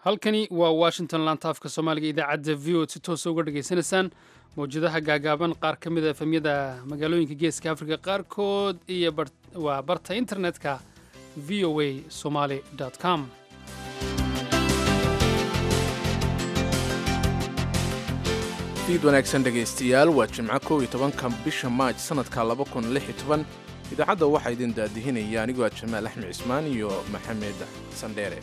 halkani waa washington lantaafka soomaaliga idaacadda v o si toosa uga dhegaysanaysaan mawjadaha gaagaaban qaar ka mid a efemyada magaalooyinka geeska afrika qaarkood iyo waa barta internetka v o a somaly com fiid wanaagsan dhegaystayaal waa jimco kow iyo tobanka bisha maaj sannadka laba kun lix iyo toban idaacadda waxaa idin daadihinaya anigoo ah jamaal axmed cismaan iyo maxamed sandheere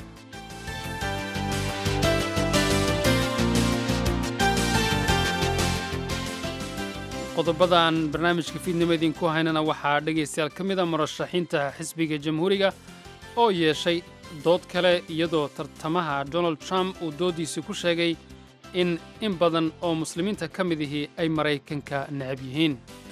qodobadan barnaamijka fiidnimo idinku haynana waxaa dhegaystayaal ka mid a murashaxiinta xisbiga jamhuuriga oo yeeshay dood kale iyadoo tartamaha donald trump uu dooddiisii ku sheegay in in badan oo muslimiinta ka mid ihii ay maraykanka necab yihiin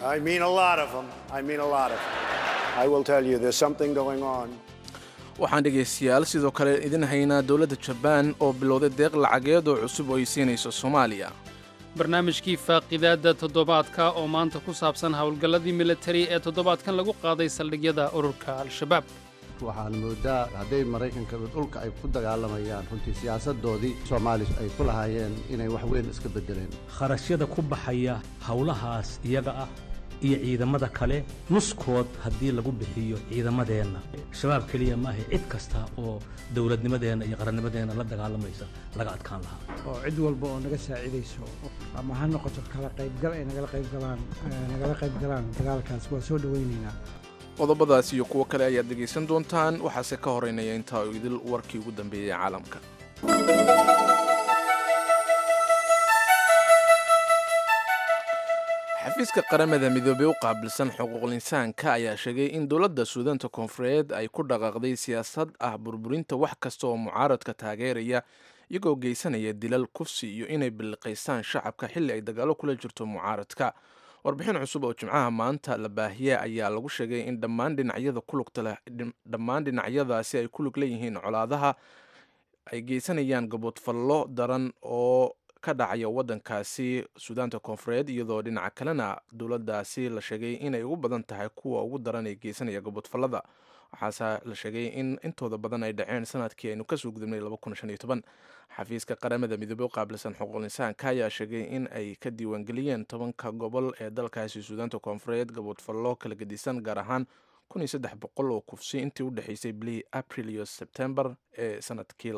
waxaan dhegaystayaal sidoo kale idin haynaa dowladda jabaan oo bilowday deeq lacageed oo cusub oo ay siinayso soomaaliya barnaamijkii faaqidaadda toddobaadka oo maanta ku saabsan howlgalladii militari ee toddobaadkan lagu qaaday saldhigyada ururka al-shabaab waxaan moodaa hadday maraykanka dhulka ay ku dagaalamayaan runtii siyaasadoodii soomaali ay ku lahaayeen inay wax weyn iska beddeleen kharashyada ku baxaya howlahaas iyaga ah iyo ciidamada kale nuskood haddii lagu bixiyo ciidamadeenna shabaab keliya maaha cid kasta oo dowladnimadeenna iyo qarannimadeenna la dagaalamaysa laga adkaan lahaa oo cid walba oo naga saacidayso ama ha noqoto kala qaybgal ay nagala qaybgalaan nagala qaybgalaan dagaalkaas waa soo dhowaynaynaa qodobadaas iyo kuwo kale ayaad dhegaysan doontaan waxaase ka horeynaya intaa uu idil warkii ugu dambeeyey caalamka xafiiska qaramada midoobey u qaabilsan xuquuqul insaanka ayaa sheegay in dowladda suudaanta koonfureed ay ku dhaqaaqday siyaasad ah burburinta wax kasta oo mucaaradka taageeraya iyagoo geysanaya dilal kufsi iyo inay billiqaystaan shacabka xilli ay dagaalo kula jirto mucaaradka warbixin cusub oo jimcaha maanta la baahiye ayaa lagu sheegay in dhammaan dhinacyada kulugta leh dhammaan dhinacyadaasi ay ku lug leeyihiin colaadaha ay geysanayaan gaboodfallo daran oo ka dhacaya waddankaasi suudaanta koonfureed iyadoo dhinaca kalena dowladdaasi la sheegay inay ugu badan tahay kuwa ugu daran ee geysanaya gaboodfallada waxaase la sheegay in intooda badan ay dhaceen sanadkii aynu kasoo gudubnay xafiiska qaramada midoobey u qaabilsan xuquuqul insaanka ayaa sheegay in ay ka diiwaangeliyeen tobanka gobol ee dalkaasi suudaanta koonfureed gaboodfallo kala gedisan gaar ahaan boqol oo kufsi intii u dhexeysay bilihii abril iyo sebtembar ee sanadkii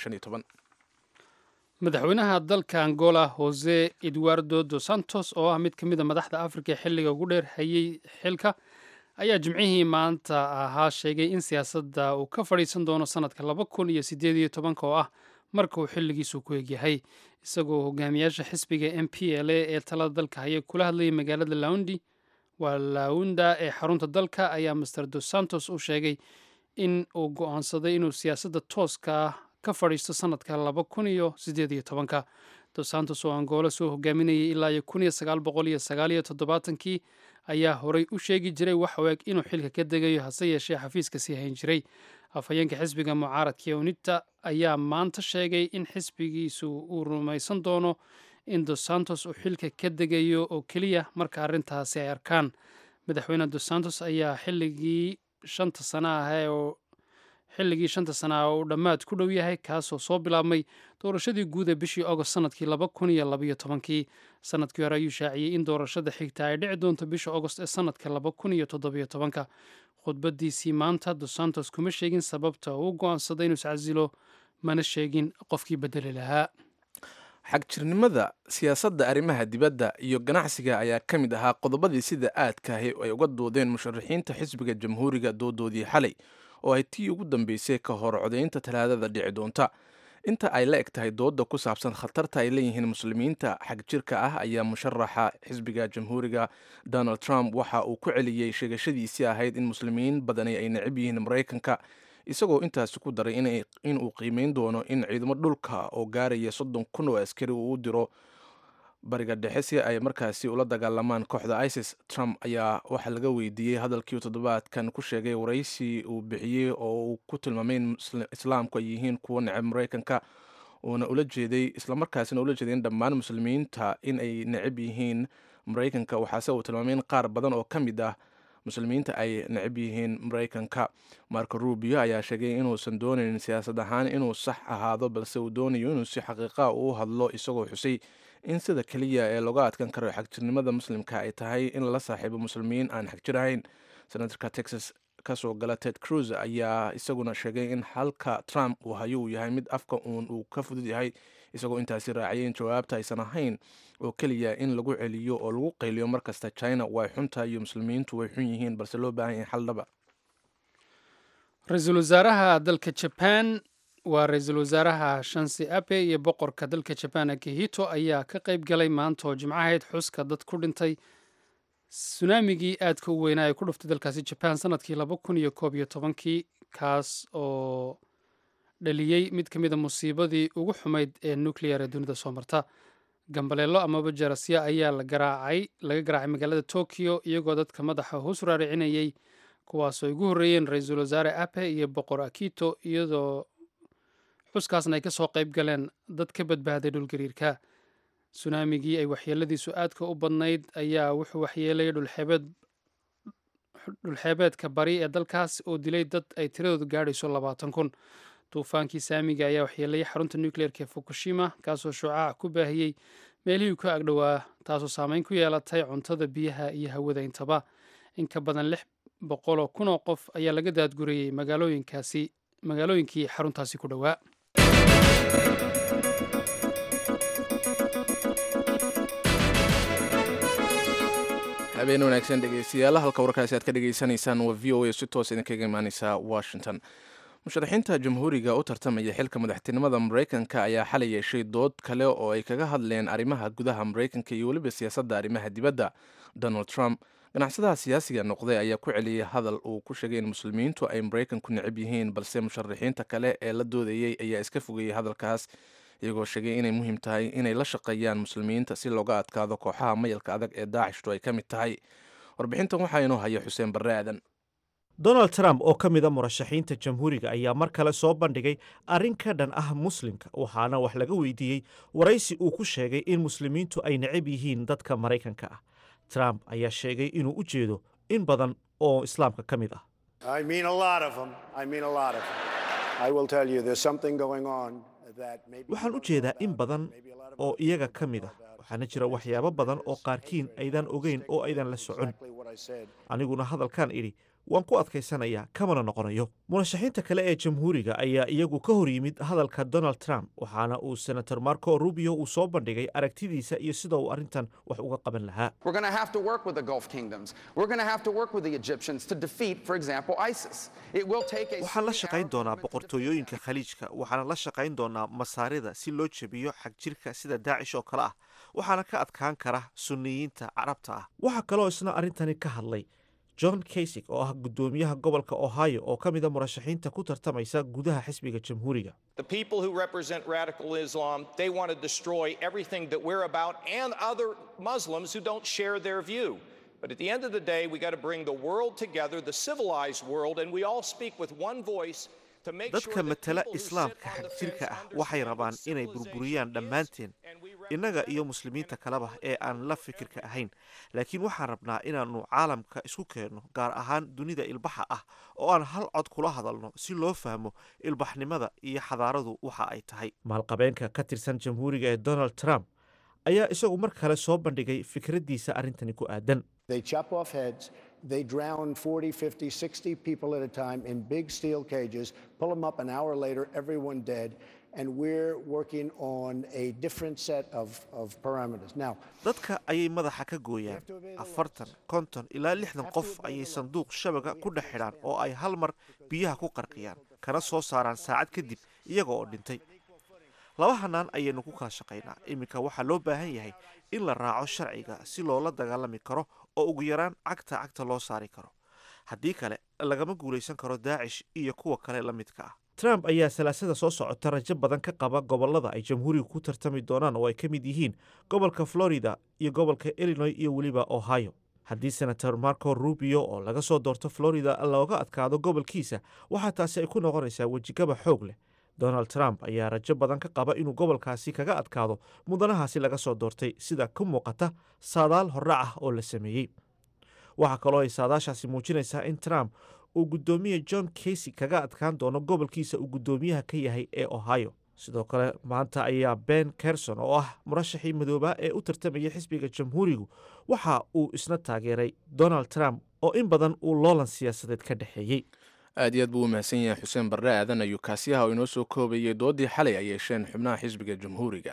madaxweynaha dalka angola jose eduardo dos santos oo ah mid ka mid a madaxda afrika xilliga ugu dheer hayay xilka ayaa jimcihii maanta ahaa sheegay in siyaasadda uu ka fadhiisan doono sanadka laba kun iyo sideed iyo tobanka oo ah marka uu xilligiisu ku egyahay isagoo hogaamiyaasha xisbiga m p l a ee talada dalka haya kula hadlayay magaalada laundi waa launda ee xarunta dalka ayaa master dos santos u sheegay in uu go-aansaday inuu siyaasadda tooska ka fadhiisto sanadka laba kun iyo sideed iyo tobanka dos santos oo angola soo hogaaminayay ilaa iyo kun iyo sagaal boqol iyo sagaal iyo toddobaatankii ayaa horay u sheegi jiray wax u eg inuu xilka ka degayo hase yeeshee xafiiska sii hayn jiray afhayeenka xisbiga mucaaradka unita ayaa maanta sheegay in xisbigiisu uu rumaysan doono in dos santos uu xilka ka degayo oo keliya marka arrintaasi ay arkaan madaxweyne dos santos ayaa xilligii shanta sana ah oo xilligii shanta sana ah uu dhammaad ku dhow yahay kaasoo soo bilaabmay doorashadii guud ee bishii agost sanadkii laba kun iyo labayo tobankii sanadkii hore ayuu shaaciyey in doorashada xigta ay dhici doonto bisha agost ee sanadka laba kun iyo toddobiyo tobanka khudbadiisii maanta dos santos kuma sheegin sababta uu go-aansaday inuu iscasilo mana sheegin qofkii bedeli lahaa xagjirnimada siyaasadda arrimaha dibadda iyo ganacsiga ayaa ka mid ahaa qodobadii sida aadkaahi ay uga doodeen musharaxiinta xisbiga jamhuuriga doodoodii xalay oo ay tii ugu dambeysay ka hor codaynta talaadada dhici doonta inta ay la eg tahay doodda ku saabsan khatarta ay leeyihiin muslimiinta xagjirka ah ayaa musharaxa xisbiga jamhuuriga donald trump waxa uu ku celiyey sheegashadiisii ahayd in muslimiin badani ay necab yihiin maraykanka isagoo intaasi ku daray inuu qiimeyn doono in ciidamo dhulka oo gaaraya soddon kun oo askari uu u diro bariga dhexe si ay markaasi ula dagaalamaan kooxda isis trump ayaa waxaa laga weydiiyey hadalkii toddobaadkan ku sheegay waraysi uu bixiyey oo uu ku tilmaamay in islaamku ay yihiin kuwo necab maraykanka uuna ula jeeday islamarkaasina ula jeeday in dhammaan muslimiinta in ay necab yihiin maraykanka waxaase uu tilmaamay in qaar badan oo ka mid ah muslimiinta ay necab yihiin maraykanka marco rubio ayaa sheegay inuusan doonayn siyaasad ahaan inuu sax ahaado balse uu doonayo inuu si xaqiiqa uu hadlo isagoo xusay in sida keliya ee looga adkan karo xagjirnimada muslimka ay tahay in la saaxiibo muslimiin aan xagjir ahayn senatorka texas kasoo gala ted cruz ayaa isaguna sheegay in halka trump uu hayo uu yahay mid afka uun uu ka fudud yahay isagoo intaasi raaciyay in jawaabta aysan ahayn oo keliya in lagu celiyo oo lagu qayliyo markasta china way xunta iyo muslimiintu way xun yihiin balse loo baahan yahay xal dhaba ra-iisul wasaaraha dalka jaban waa ra-iisul wasaaraha shansi abe iyo boqorka dalka jaban akihito ayaa ka qayb galay maanta oo jimcahayd xuska dad ku dhintay sunaamigii aadka u weynaa ee ku dhuftay dalkaasi jaban sanadkii laba kun iyo koob iyo tobankii kaas oo dhaliyey mid ka mid a musiibadii ugu xumayd ee nuclear ee dunida soo marta gambaleelo amaba jarasya ayaa la garaacay laga garaacay magaalada tokyo iyagoo dadka madaxa hoos raaricinayay kuwaasoo ay ugu horreeyeen ra-iisul wasaare ape iyo boqor akito iyadoo xuskaasna ay kasoo qayb galeen dad ka badbaaday dhulgariirka sunaamigii ay waxyeeladiisu aadka u badnayd ayaa wuxuu waxyeelay dhulxeebeed dhulxeebeedka bari ee dalkaas oo dilay dad ay tiradoodu gaadhayso labaatan kun duufaankii saamiga ayaa waxyeelayay xarunta nucleerka ee fukushima kaasoo shucaac ku baahiyey meelihii ka agdhowaa taasoo saameyn ku yeelatay cuntada biyaha iyo hawada intaba in ka badan lix boqoloo kun oo qof ayaa laga daadgurayey magaalooyinkaasi magaalooyinkii xaruntaasi ku dhowaa habeen wanaagsan dhegeystayaal halka warkaasi aad ka dhegeysanaysaan waa v o a si toos idinkaga imaaneysa washington musharaxiinta jamhuuriga u tartamaya xilka madaxtinimada maraykanka ayaa xalay yeeshay dood kale oo ay kaga hadleen arrimaha gudaha maraykanka iyo weliba siyaasadda arrimaha dibadda donald trump ganacsadaha siyaasiga noqday ayaa ku celiyey hadal uu ku sheegay in muslimiintu ay maraykanku necab yihiin balse musharaxiinta kale ee la doodayey ayaa iska fogeeyey hadalkaas iyagoo sheegay inay muhiim tahay inay la shaqeeyaan muslimiinta si looga adkaado kooxaha mayalka adag ee daacishtu ay ka mid tahay warbixintan waxaa inoo haya xuseen barre aadan donald trump oo ka mid a murashaxiinta jamhuuriga ayaa mar kale soo bandhigay arrin ka dhan ah muslimka waxaana wax laga weydiiyey waraysi uu ku sheegay in muslimiintu ay necab yihiin dadka maraykanka ah trump ayaa sheegay inuu u jeedo in badan oo islaamka ka mid ah waxaan u jeedaa in badan oo iyaga ka mid ah waxaana jira waxyaabo badan oo qaarkiin aydan ogeyn oo aydan la socon aniguna hadalkan idhi waan ku adkaysanayaa kamana noqonayo murashaxiinta kale ee jamhuuriga ayaa iyagu ka hor yimid hadalka donald trump waxaana uu senator marco rubio uu soo bandhigay aragtidiisa iyo sida uu arrintan wax uga qaban lahaa waxaan la shaqayn doonaa boqortooyooyinka khaliijka waxaana la shaqayn doonaa masaarida si loo jebiyo xagjirka sida daacish oo kale ah waxaana ka adkaan kara sunniyiinta carabta ah waxaa kaloo isna arrintani ka hadlay john kaysig oo ah guddoomiyaha gobolka ohio oo ka mid a murashaxiinta ku tartamaysa gudaha xisbiga jamhuuriga But at the end of the day, we got to bring the world together, the civilized world, and we all speak with one voice to make sure dadka that matala people who islaamka sit on the xagjirka fence ah waxay understand rabaan what inay civilization burburiyaan dhammaanteen is, and we innaga iyo represent muslimiinta kaleba ee aan la fikirka ahayn laakiin waxaan rabnaa inaannu caalamka isku keenno gaar ahaan dunida ilbaxa ah oo aan hal cod kula hadalno si loo fahmo ilbaxnimada iyo xadaaradu waxa ay tahay maalqabeenka ka tirsan jamhuuriga ee donald trump ayaa isagu mar kale soo bandhigay fikraddiisa arrintani ku aadan They chop off heads. They drown 40, 50, 60 people at a time in big steel cages, pull them up an hour later, everyone dead. And we're working on a different set of, of parameters. Now, dadka ayay madaxa ka gooyaan afartan konton ilaa lixdan qof ayay sanduuq shabaga ku dhex xidhaan oo ay hal mar biyaha ku qarqiyaan kana soo saaraan saacad kadib iyaga oo dhintay laba hanaan ayaynu ku kala shaqaynaa iminka waxaa loo baahan yahay in la raaco sharciga si loola dagaalami karo oo ugu yaraan cagta cagta loo saari karo haddii kale lagama guulaysan karo daacish iyo kuwa kale la midka ah trump ayaa salaasada soo socota rajo badan ka qaba gobolada ay jamhuuriga ku tartami doonaan oo ay ka mid yihiin gobolka florida iyo gobolka illinois iyo weliba ohio haddii senator marco rubio oo laga soo doorto florida looga adkaado gobolkiisa waxaa taasi ay ku noqonaysaa wejigaba xoog leh donald trump ayaa rajo badan ka qaba inuu gobolkaasi kaga adkaado mudanahaasi laga soo doortay sida ka muuqata saadaal horrac ah oo la sameeyey waxaa kaloo ay saadaashaasi muujinaysaa in trump uu guddoomiye john casey kaga adkaan doono gobolkiisa uu guddoomiyaha ka yahay ee ohio sidoo kale maanta ayaa ben kerson oo ah murashaxii madoobaa ee u tartamayay xisbiga jamhuurigu waxa uu isna taageeray donald trump oo in badan uu loolan siyaasadeed ka dhexeeyey aad iyo aad buu u mahadsan yahay xuseen barre aadan ayuu kaasiyaha oo inoo soo koobayay doodii xalay ay yeesheen xubnaha xisbiga jamhuuriga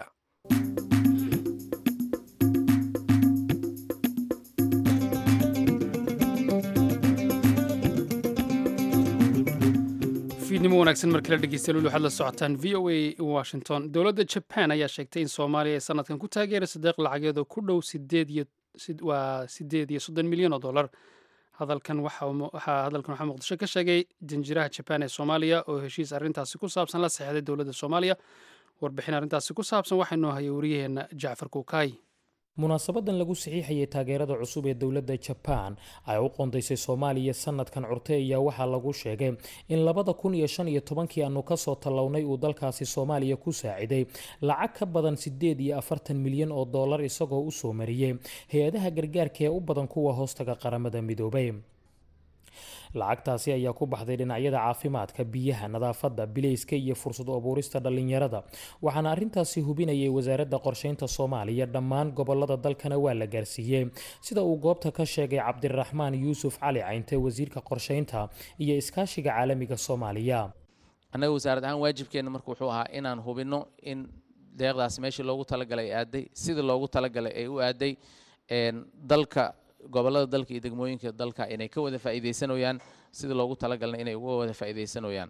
fiidnimo wanaagsan markii la dhegeystayaal waxaad la socotaan v o a washington dowladda jaban ayaa sheegtay in soomaaliya ay sanadkan ku taageerayso deeq lacageed oo ku dhow sideed iyo waa sideed iyo soddon milyan oo dollar hadalkan waxaa hadalkan waxaa muqdisho ka sheegay janjiraha jabaan ee soomaaliya oo heshiis arrintaasi ku saabsan la saxeexday dowladda soomaaliya warbixin arrintaasi ku saabsan waxaa noo hayay wariyaheenna jacfar kuukaay munaasabadan lagu saxiixayay taageerada cusub ee dowladda jabaan ay u qondaysay soomaaliya sanadkan curte ayaa waxaa lagu sheegay in labada kun iyo shan iyo tobankii aanu kasoo tallawnay uu dalkaasi soomaaliya ku saaciday lacag ka badan sideed iyo afartan milyan oo dollar isagoo usoo mariyey hay-adaha gargaarka ee u badan kuwa hoostaga qaramada midoobay lacagtaasi ayaa ku baxday dhinacyada caafimaadka biyaha nadaafadda bilayska iyo fursad abuurista dhallinyarada waxaana arrintaasi hubinayay wasaaradda qorsheynta soomaaliya dhammaan gobolada dalkana waa la gaarsiiyey sida uu goobta ka sheegay cabdiraxmaan yuusuf cali caynte wasiirka qorsheynta iyo iskaashiga caalamiga soomaaliya annaga wasaarad ahaan waajibkeenna marka wuxuu ahaa inaan hubinno in deeqdaas meeshii loogu talagalay ay aaday sidii loogu talagalay ay u aaday dalka gobolada dalka iyo degmooyinka dalka inay ka wada faa'iidaysanayaan sidii loogu talagalna inay uga wada faa'iidaysanayaan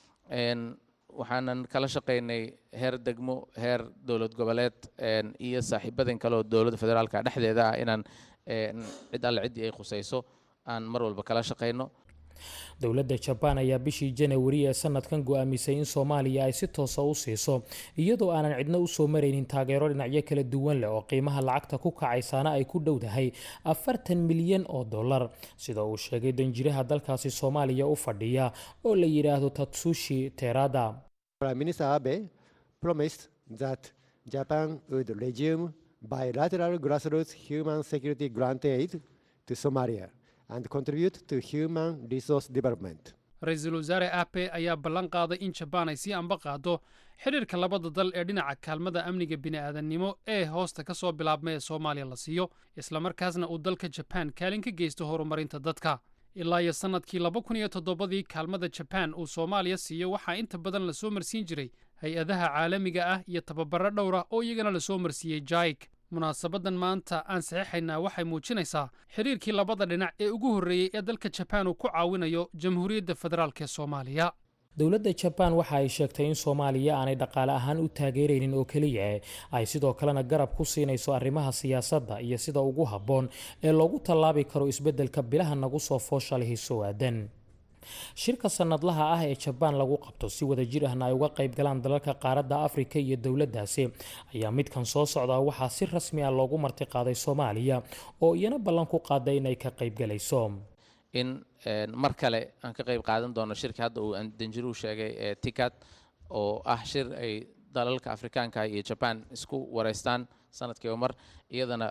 waxaanan kala shaqaynay heer degmo heer dowlad goboleed iyo saaxiibadan kale oo dowladda federaalka dhexdeeda ah inaan cid alle ciddii ay khusayso aan mar walba kala shaqayno dowladda jabaan ayaa bishii janawari ee sanadkan go-aamisay in soomaaliya ay si toosa u siiso iyadoo aanan cidna usoo maraynin taageero dhinacyo kala duwan leh oo qiimaha lacagta ku kacaysaana ay ku dhowdahay afartan milyan oo dollar sida uu sheegay danjiraha dalkaasi soomaaliya u fadhiya oo la yidhaahdo tatsushi terada Minister Abe promised that Japan would resume bilateral grassroots human security grant aid to Somalia and contribute to human resource development. ra-iisul wasaare ape ayaa ballan qaaday in jabaan ay sii amba qaado xidhiirka labada dal ee dhinaca kaalmada amniga bini'aadannimo ee hoosta ka soo bilaabma ee soomaaliya la siiyo islamarkaasna uu dalka jabaan kaalin ka geysto horumarinta dadka ilaa iyo sannadkii laba kun iyo toddobadii kaalmada jabaan uu soomaaliya siiyo waxaa inta badan lasoo marsiin jiray hay-adaha caalamiga ah iyo tababaro dhowr ah oo iyagana lasoo marsiiyey jaik munaasabadan maanta aan saxiixaynaa waxay muujinaysaa xidhiirkii labada dhinac ee ugu horreeyey ee dalka jabaan uu ku caawinayo jamhuuriyadda federaalk ee soomaaliya dowladda jabaan waxa ay sheegtay in soomaaliya aanay dhaqaale ahaan u taageeraynin oo keliya ay sidoo kalena garab ku siinayso arrimaha siyaasadda iyo sida ugu habboon ee loogu tallaabi karo isbeddelka bilaha nagu soo fooshalihii soo aadan shirka sanadlaha ah ee jabaan lagu qabto si wada jir ahna ay uga qayb galaan dalalka qaaradda afrika iyo dowladdaasi ayaa midkan soo socdaa waxaa si rasmi ah loogu martiqaaday soomaaliya oo iyana ballan ku qaaday inay ka qaybgalayso in mar kale aan ka qayb qaadan doono shirka hadda uu danjiruhu sheegay ee tikat oo ah shir ay dalalka afrikaanka iyo jabaan isku wareystaan sanadkiiba mar iyadana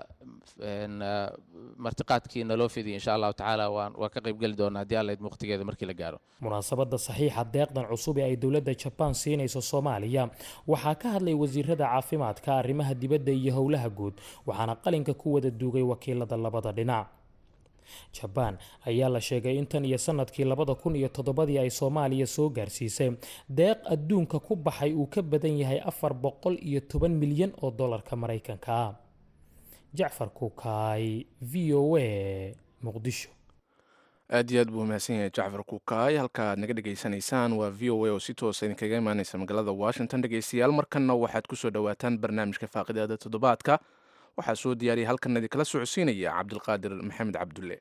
martiqaadkii naloo fidiyay insha allahu tacaala waa ka qaybgeli doona haddii alla waqtigeeda markii la gaaro munaasabadda saxiixa deeqdan cusub ee ay dowladda jabaan siinayso soomaaliya waxaa ka hadlay wasiirada caafimaadka arrimaha dibadda iyo howlaha guud waxaana qalinka ku wada duugay wakiilada labada dhinac jabaan ayaa la sheegay in tan iyo sanadkii labada kun iyo toddobadii ay soomaaliya soo gaarsiisay deeq adduunka ku baxay uu ka badan yahay afar boqol iyo toban milyan oo dollarka maraykanka ah jacfar kuukaay v o a muqdisho aad iyo aad buu mahadsan yahay jacfar kuukaay halka aad naga dhegaysanaysaan waa v o a oo si toosa idinkaga imaaneysa magaalada washington dhegeystayaal markanna waxaad kusoo dhowaataan barnaamijka faaqidaada toddobaadka waxaa soo diyaariyay halkan idinkala socodsiinaya cabdilqaadir maxamed cabdulle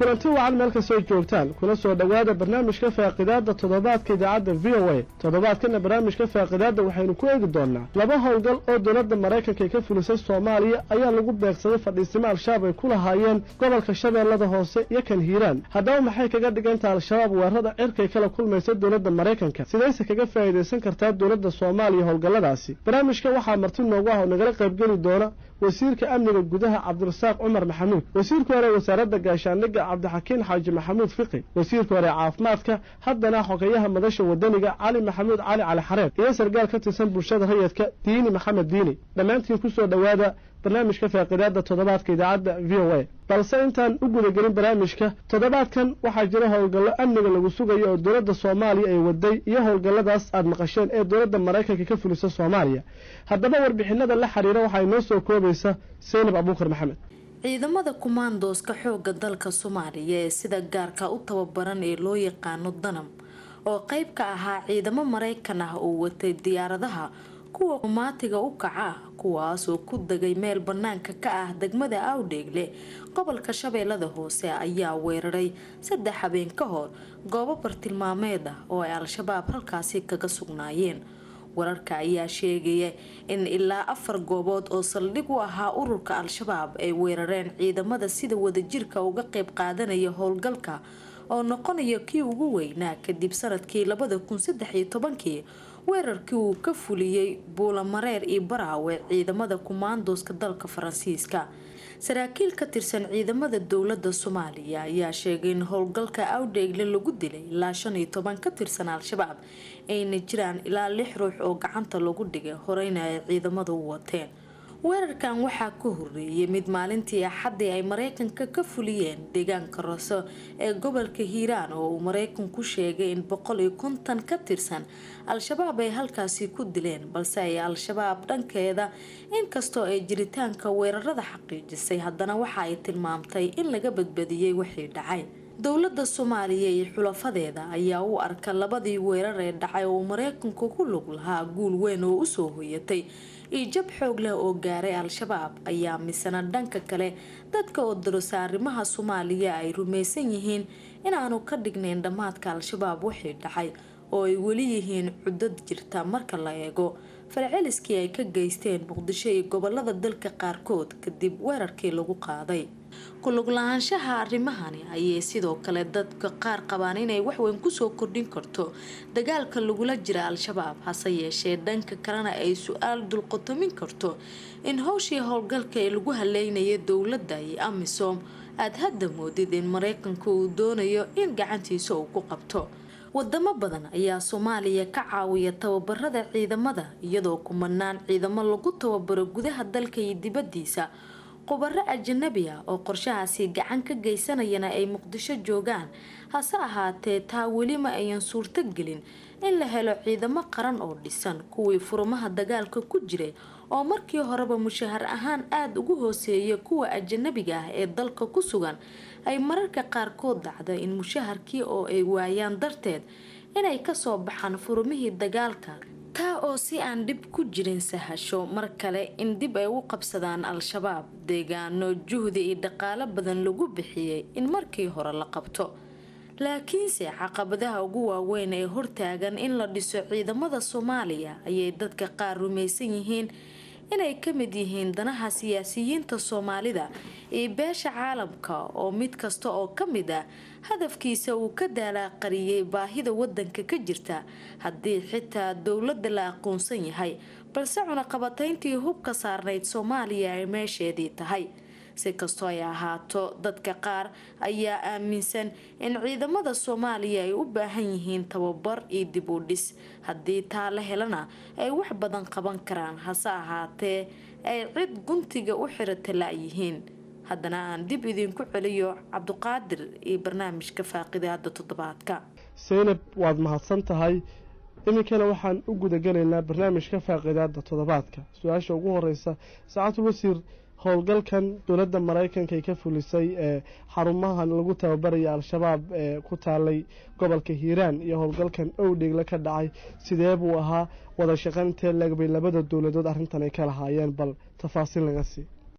kulanti wacan meel kastoo joogtaan kuna soo dhowaada barnaamijka faaqidaadda toddobaadka idaacadda v o a toddobaadkana barnaamijka faaqidaadda waxaynu ku eegi doonnaa laba howlgal oo dowladda maraykanka ay ka fulisay soomaaliya ayaa lagu beegsaday fadhiisimo al-shabaab ay ku lahaayeen gobolka shabeellada hoose iyo kan hiiraan haddaba maxay kaga dhigantaha al-shabaab weerarada cirkay kala kulmaysa dowladda maraykanka sidayse kaga faa'iidaysan kartaa dowladda soomaaliya howlgalladaasi barnaamijka waxaa marti noogu ah oo nagala qaybgeli doona wasiirka amniga gudaha cabdirasaaq cumar maxamuud wasiirka hore wasaaradda gaashaandhigga cabdixakiin xaaji maxamuud fiqi wasiirka hore caafimaadka haddana xogeyaha madasha wadaniga cali maxamuud cali cali xareed iyo sargaal ka tirsan bulshada rayidka diini maxamed diini dhammaantiin kusoo dhowaada barnaamijka faaqidaadda toddobaadka idaacadda v o a balse intaan u gudagelin barnaamijka toddobaadkan waxaa jira howlgallo amniga lagu sugayo oo dowladda soomaaliya ay waday iyo howlgalladaas aad maqasheen ee dowladda maraykanka ka fulisa soomaaliya haddaba warbixinada la xiriira waxaa inoo soo koobaysa seynab abuukar maxamed ciidamada kumaandooska xoogga dalka soomaaliya ee sida gaarka u tababaran ee loo yaqaano danam oo qayb ka ahaa ciidamo maraykan ah oo watay diyaaradaha kuwa qumaatiga u kaca kuwaas oo ku degay meel banaanka ka ah degmada awdheegle gobolka shabeellada hoose ayaa weeraray saddex habeen ka hor goobo bartilmaameed ah oo ay al-shabaab halkaasi kaga sugnaayeen wararka ayaa sheegaya in ilaa afar goobood oo saldhig u ahaa ururka al-shabaab ay weerareen ciidamada sida wadajirka uga qayb qaadanaya howlgalka oo noqonaya kii ugu weynaa kadib sanadkii labada kun saddex iyo tobankii weerarkii uu ka fuliyey buulamareer iyo baraawe ciidamada kumaandooska dalka faransiiska saraakiil ka tirsan ciidamada dowlada soomaaliya ayaa sheegay in howlgalka awdheegle lagu dilay ilaa shan iyo toban ka tirsan al-shabaab ayna jiraan ilaa lix ruux oo gacanta lagu dhigay horeyna ay ciidamadu u wateen weerarkan waxaa ka horeeyay mid maalintii axaddii ay mareykanka ka fuliyeen deegaanka roso ee gobolka hiiraan oo uu mareykanku sheegay in boqol iyo konton ka tirsan al-shabaab ay halkaasi ku dileen balse ay al-shabaab dhankeeda inkastoo ay jiritaanka weerarada xaqiijisay haddana waxa ay tilmaamtay in laga badbadiyey wixii dhacay dowlada soomaaliya iyo xulafadeeda ayaa u arka labadii weerar ee dhacay oo mareykanku ku lug lahaa guul weyn oo usoo hoyatay iyo jab xoog leh oo gaaray al-shabaab ayaa misana dhanka kale dadka oo darosa arrimaha soomaaliya ay rumaysan yihiin inaanu ka dhignayn dhammaadka al-shabaab wixii dhacay oo ay weli yihiin cudad jirta marka la eego falceliskii ay ka geysteen muqdisho iyo gobolada dalka qaarkood kadib weerarkii lagu qaaday kulug lahaanshaha arrimahani ayay sidoo kale dadka qaar qabaan inay waxweyn kusoo kordhin karto dagaalka lagula jira al-shabaab hase yeeshee dhanka kalena ay su-aal dulqotomin karto in howshii howlgalka ee lagu haleynaya dowladda iyo amisom aada hadda moodid in mareykanka uu doonayo in gacantiisa uu ku qabto wadamo badan ayaa soomaaliya ka caawiya tababarada ciidamada iyadoo kumanaan ciidamo lagu tababaro gudaha dalka iyo dibadiisa khubaro ajanabi ah oo qorshahaasi gacan ka geysanayana ay muqdisho joogaan hase ahaatee taa welima ayan suurto gelin in la helo ciidamo qaran oo dhisan kuwii furumaha dagaalka ku jiray oo markii horeba mushahar ahaan aada ugu hooseeya kuwa ajanabiga ah ee dalka ku sugan ay mararka qaarkood dhacda in mushaharkii oo ay waayaan darteed inay kasoo baxaan furumihii dagaalka taa oo si aan dhib ku jirin sahasho mar kale in dib ay u qabsadaan al-shabaab deegaano juhdi iyo dhaqaalo badan lagu bixiyey in markii hore la qabto laakiinse caqabadaha ugu waaweyn ee hortaagan in la dhiso ciidamada soomaaliya ayay dadka qaar rumaysan yihiin inay ka mid yihiin danaha siyaasiyiinta soomaalida iyo beesha caalamka oo mid kasta oo ka mid ah hadafkiisa uu ka daalaaqariyey baahida wadanka ka jirta haddii xitaa dowladda la aqoonsan yahay balse cunaqabatayntii hubka saarnayd soomaaliya ay meesheedii tahay si kastoo ay ahaato dadka qaar ayaa aaminsan in ciidamada soomaaliya ay u baahan yihiin tababar iyo dib u dhis haddii taa la helana ay wax badan qaban karaan hase ahaatee ay cid guntiga u xirata la-yihiin haddana aan dib idinku celiyo cabduqaadir iyo barnaamijka faaqidaada toddobaadka seynab waad mahadsan tahay iminkana waxaan u gudagelaynaa barnaamijka faaqidaada toddobaadka su-aasha ugu horeysa saacatul wasiir howlgalkan dowladda maraykanka ay ka fulisay ee xarumahan lagu tababaraya al-shabaab ee ku taalay gobolka hiiraan iyo howlgalkan owdheegle ka dhacay sidee buu ahaa wada shaqayn intee leegbay labada dowladood arrintan ay ka lahaayeen bal tafaasiil laga sii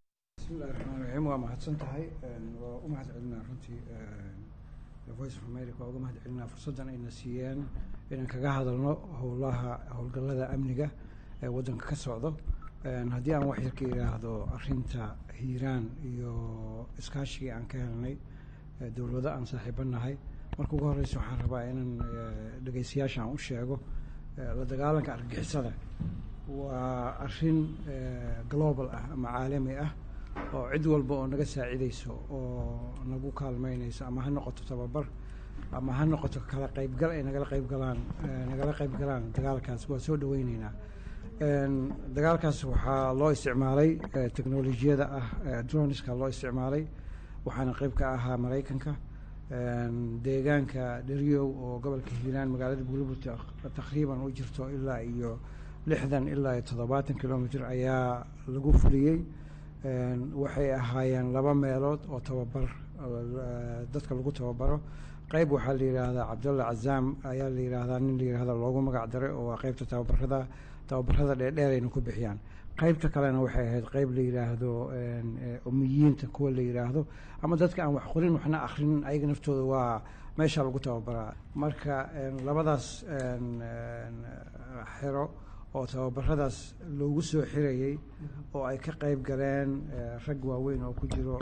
bismillahi raxmaan raxiim waa mahadsan tahay waa u mahad celinaa runtii voice of america waa uga mahad celinaa fursaddan ayna siiyeen inaan kaga hadalno howlaha howlgallada amniga ee waddanka ka socdo haddii aan wax yar ka idhaahdo arrinta hiiraan iyo iskaashigii aan ka helnay dowlado aan saaxiibo nahay marka ugu horreysa waxaan rabaa inaan dhegeystayaasha aan u sheego la dagaalanka argagixisada waa arrin global ah ama caalami ah oo cid walba oo naga saacidayso oo nagu kaalmeynayso ama ha noqoto tababar ama ha noqoto kala qaybgal ay nagala qaybgalaan nagala qaybgalaan dagaalkaas waa soo dhaweyneynaa dagaalkaas waxaa loo isticmaalay teknolojiyada ah droniska loo isticmaalay waxaana qayb ka ahaa maraykanka deegaanka dheryow oo gobolka hiiraan magaalada buulaburt taqriiban u jirto ilaa iyo lixdan ilaa iyo toddobaatan kilomitr ayaa lagu fuliyey waxay ahaayeen laba meelood oo tababar dadka lagu tababaro qayb waxaa la yidhaahdaa cabdulla cazaam ayaa la yidhaahdaa nin la yidhahda loogu magac daray oo waa qaybta tababarada tababarada dheerdheerayna ku bixiyaan qaybta kalena waxay ahayd qayb la yidhaahdo umiyiinta kuwa la yidhaahdo ama dadka aan wax qorin waxna akhrinin ayaga naftooda waa meesha lagu tababaraa marka labadaas xero oo tababaradaas loogu soo xirayey oo ay ka qayb galeen rag waaweyn oo ku jiro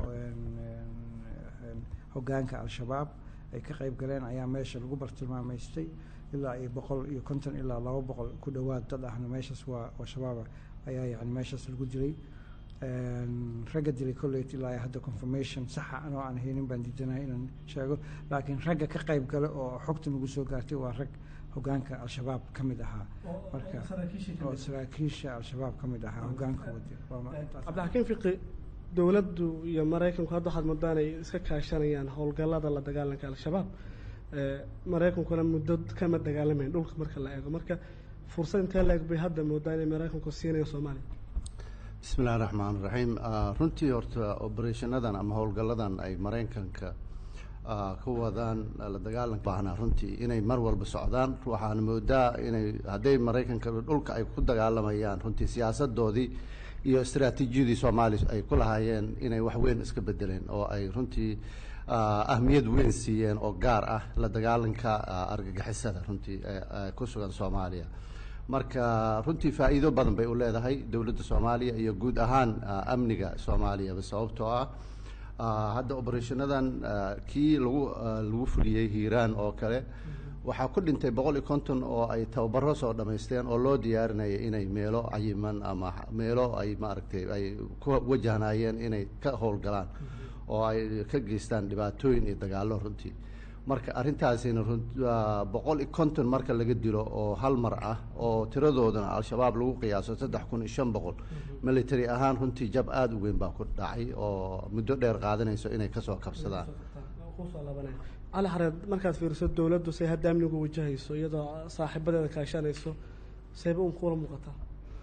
hoggaanka al-shabaab ay ka qayb galeen ayaa meesha lagu bartilmaamaystay ilaa iyo boqol iyo konton ilaa laba boqol ku dhowaad dad ahna meeshaas waa oo shabaaba ayaa yani meeshaas lagu dilay ragga dilay colleyt ilaa hadda confirmation saxa anoo aan haynin baan diidanahay inaan sheego laakiin ragga ka qayb gale oo xogta nagu soo gaartay waa rag hoggaanka al-shabaab ka mid ahaa marka oo saraakiisha al-shabaab ka mid ahaa hoggaanka wadi cabdixakiin fiqi dowladdu iyo maraykanku hadda waxaad moodaan ay iska kaashanayaan howlgallada la dagaalanka al-shabaab maraykankuna muddo kama dagaalamayn dhulka marka la eego marka fursad intee la eg bay hadda moodaan inay maraykanku siinayaan soomaaliya bismi illahi raxmaan raxiim runtii horta oberethanadan ama howlgalladan ay maraykanka ka wadaan la dagaalanka baahnaa runtii inay mar walba socdaan waxaana moodaa inay hadday maraykanka dhulka ay ku dagaalamayaan runtii siyaasadoodii iyo istaraatiijiyadii soomaaliya ay ku lahaayeen inay wax weyn iska bedeleen oo ay runtii ahmiyad weyn siiyeen oo gaar ah la dagaalanka argagixisada runtii ku sugan soomaaliya marka runtii faa'iido badan bay u leedahay dowladda soomaaliya iyo guud ahaan amniga soomaaliyaba sababtoo ah hadda oberethanadan kii lagu lagu fuliyey hiiraan oo kale waxaa ku dhintay boqol iyo konton oo ay tababaro soo dhammaysteen oo loo diyaarinayay inay meelo cayiman ama meelo ay maaragtay ay ku wajahnaayeen inay ka howlgalaan oo ay ka geystaan dhibaatooyin iyo dagaallo runtii marka arrintaasina boqol iyo konton marka laga dilo oo hal mar ah oo tiradoodana al-shabaab lagu qiyaaso saddex kun iyo shan boqol military ahaan runtii jab aada u weyn baa ku dhacay oo muddo dheer qaadanayso inay kasoo kabsadaan cali xareed markaad fiiriso dowladdu say hadda amnigu wajahayso iyadoo saaxiibadeeda kaashanayso sayba un kuula muuqataa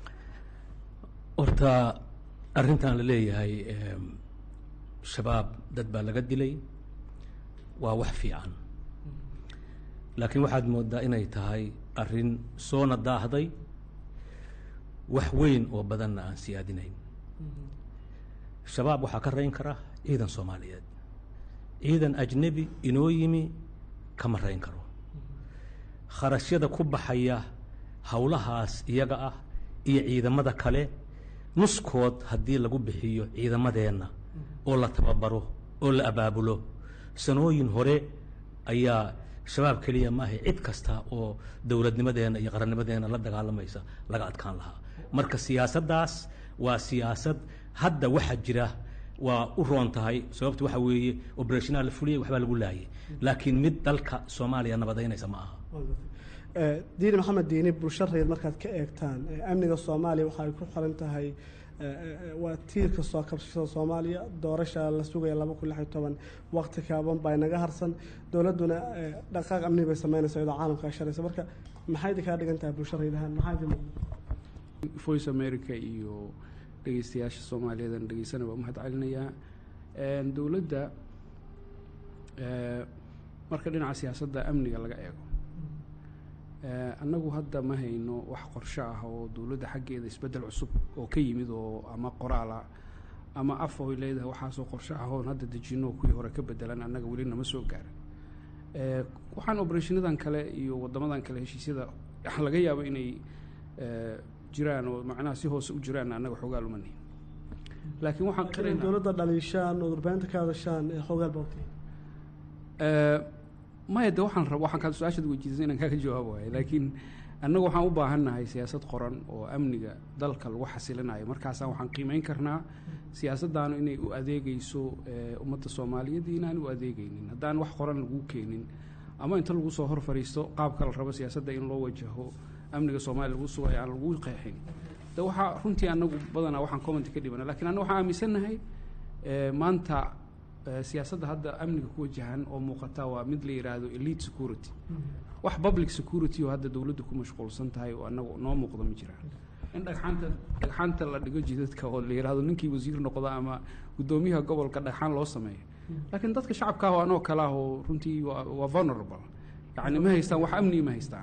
horta arrintan la leeyahay shabaab dad baa laga dilay waa wax fiican laakiin waxaad moodaa inay tahay arrin soona daahday wax weyn oo badanna aan siyaadinayn shabaab waxaa ka rayn kara ciidan soomaaliyeed ciidan ajnebi inoo yimi kama rayn karo kharashyada ku baxaya howlahaas iyaga ah iyo ciidamada kale nuskood haddii lagu bixiyo ciidamadeenna oo la tababaro oo la abaabulo sanooyin hore ayaa shabaab keliya maaha cid kasta oo dowladnimadeenna iyo qarannimadeenna la dagaalamaysa laga adkaan lahaa marka siyaasaddaas waa siyaasad hadda waxa jira waa u roon tahay sababta waxa weeye oberethonal la fuliyay waxbaa lagu laayay laakiin mid dalka soomaaliya nabadaynaysa ma aha diini maxamed diini bulshareed markaad ka eegtaan amniga soomaaliya waxay ku xiran tahay waa tiirka soo kabsashada soomaaliya doorasha la sugaya laba kun lix iyo toban waqti kaaban baa inaga harsan dowladduna dhaqaaq amni bay sameynaysa iyadoo caalamka asharaysa marka maxay idinkaa dhigan tahay bulshareedahaan maxaa idin voice america iyo dhegeystayaasha soomaaliyeedan dhegeysana waa umahad celinayaa dowladda marka dhinaca siyaasadda amniga laga eego annagu hadda ma hayno wax qorsho ah oo dowladda xaggeeda isbeddel cusub oo ka yimid oo ama qoraala ama af oy leedahay waxaasoo qorshe ahoon hadda dejino kuwii hore ka bedelan annaga weli nama soo gaarin waxaan obereshinadan kale iyo wadamadan kale heshiisyada laga yaabo inay jiraan oo macnaha si hoose u jiraan annaga xoogaa lumanayn laakiin waxaan qiraynaa dowladda dhaliishaan oo warbaahinta ka hadashaan ee xoogaal bawti maya de waxaan rab waxaan kaa su-aashaad weydiisay inaan kaaga jawaab waayo laakiin annagu waxaan u baahannahay siyaasad qoran oo amniga dalka lagu xasilinayo markaasaan waxaan qiimeyn karnaa siyaasaddaanu inay u adeegeyso ummadda soomaaliyeed iyo inaan u adeegeynin haddaan wax qoran lagu keenin ama inta lagu soo hor fadhiisto qaabka la rabo siyaasadda in loo wajaho amniga soomaaliya lagu sugayo aan lagu qeexin de waxaa runtii annagu badanaa waxaan commenti ka dhibana lakin annagu waxaan aaminsannahay maanta siyaasadda hadda amniga ku wajahan oo muuqata waa mid la yidhaahdo elite security wax public security oo hadda dowladdu ku mashquulsan tahay oo annagu noo muuqda ma jiraan in dhagxaanta dhagxaanta la dhigo jidadka oo la yidhaahdo ninkii wasiir noqda ama guddoomiyaha gobolka dhagxaan loo sameeyo laakiin dadka shacabka ah oo anoo kale ah oo runtii waa waa vulnerable yacni ma haystaan wax amniga ma haystaan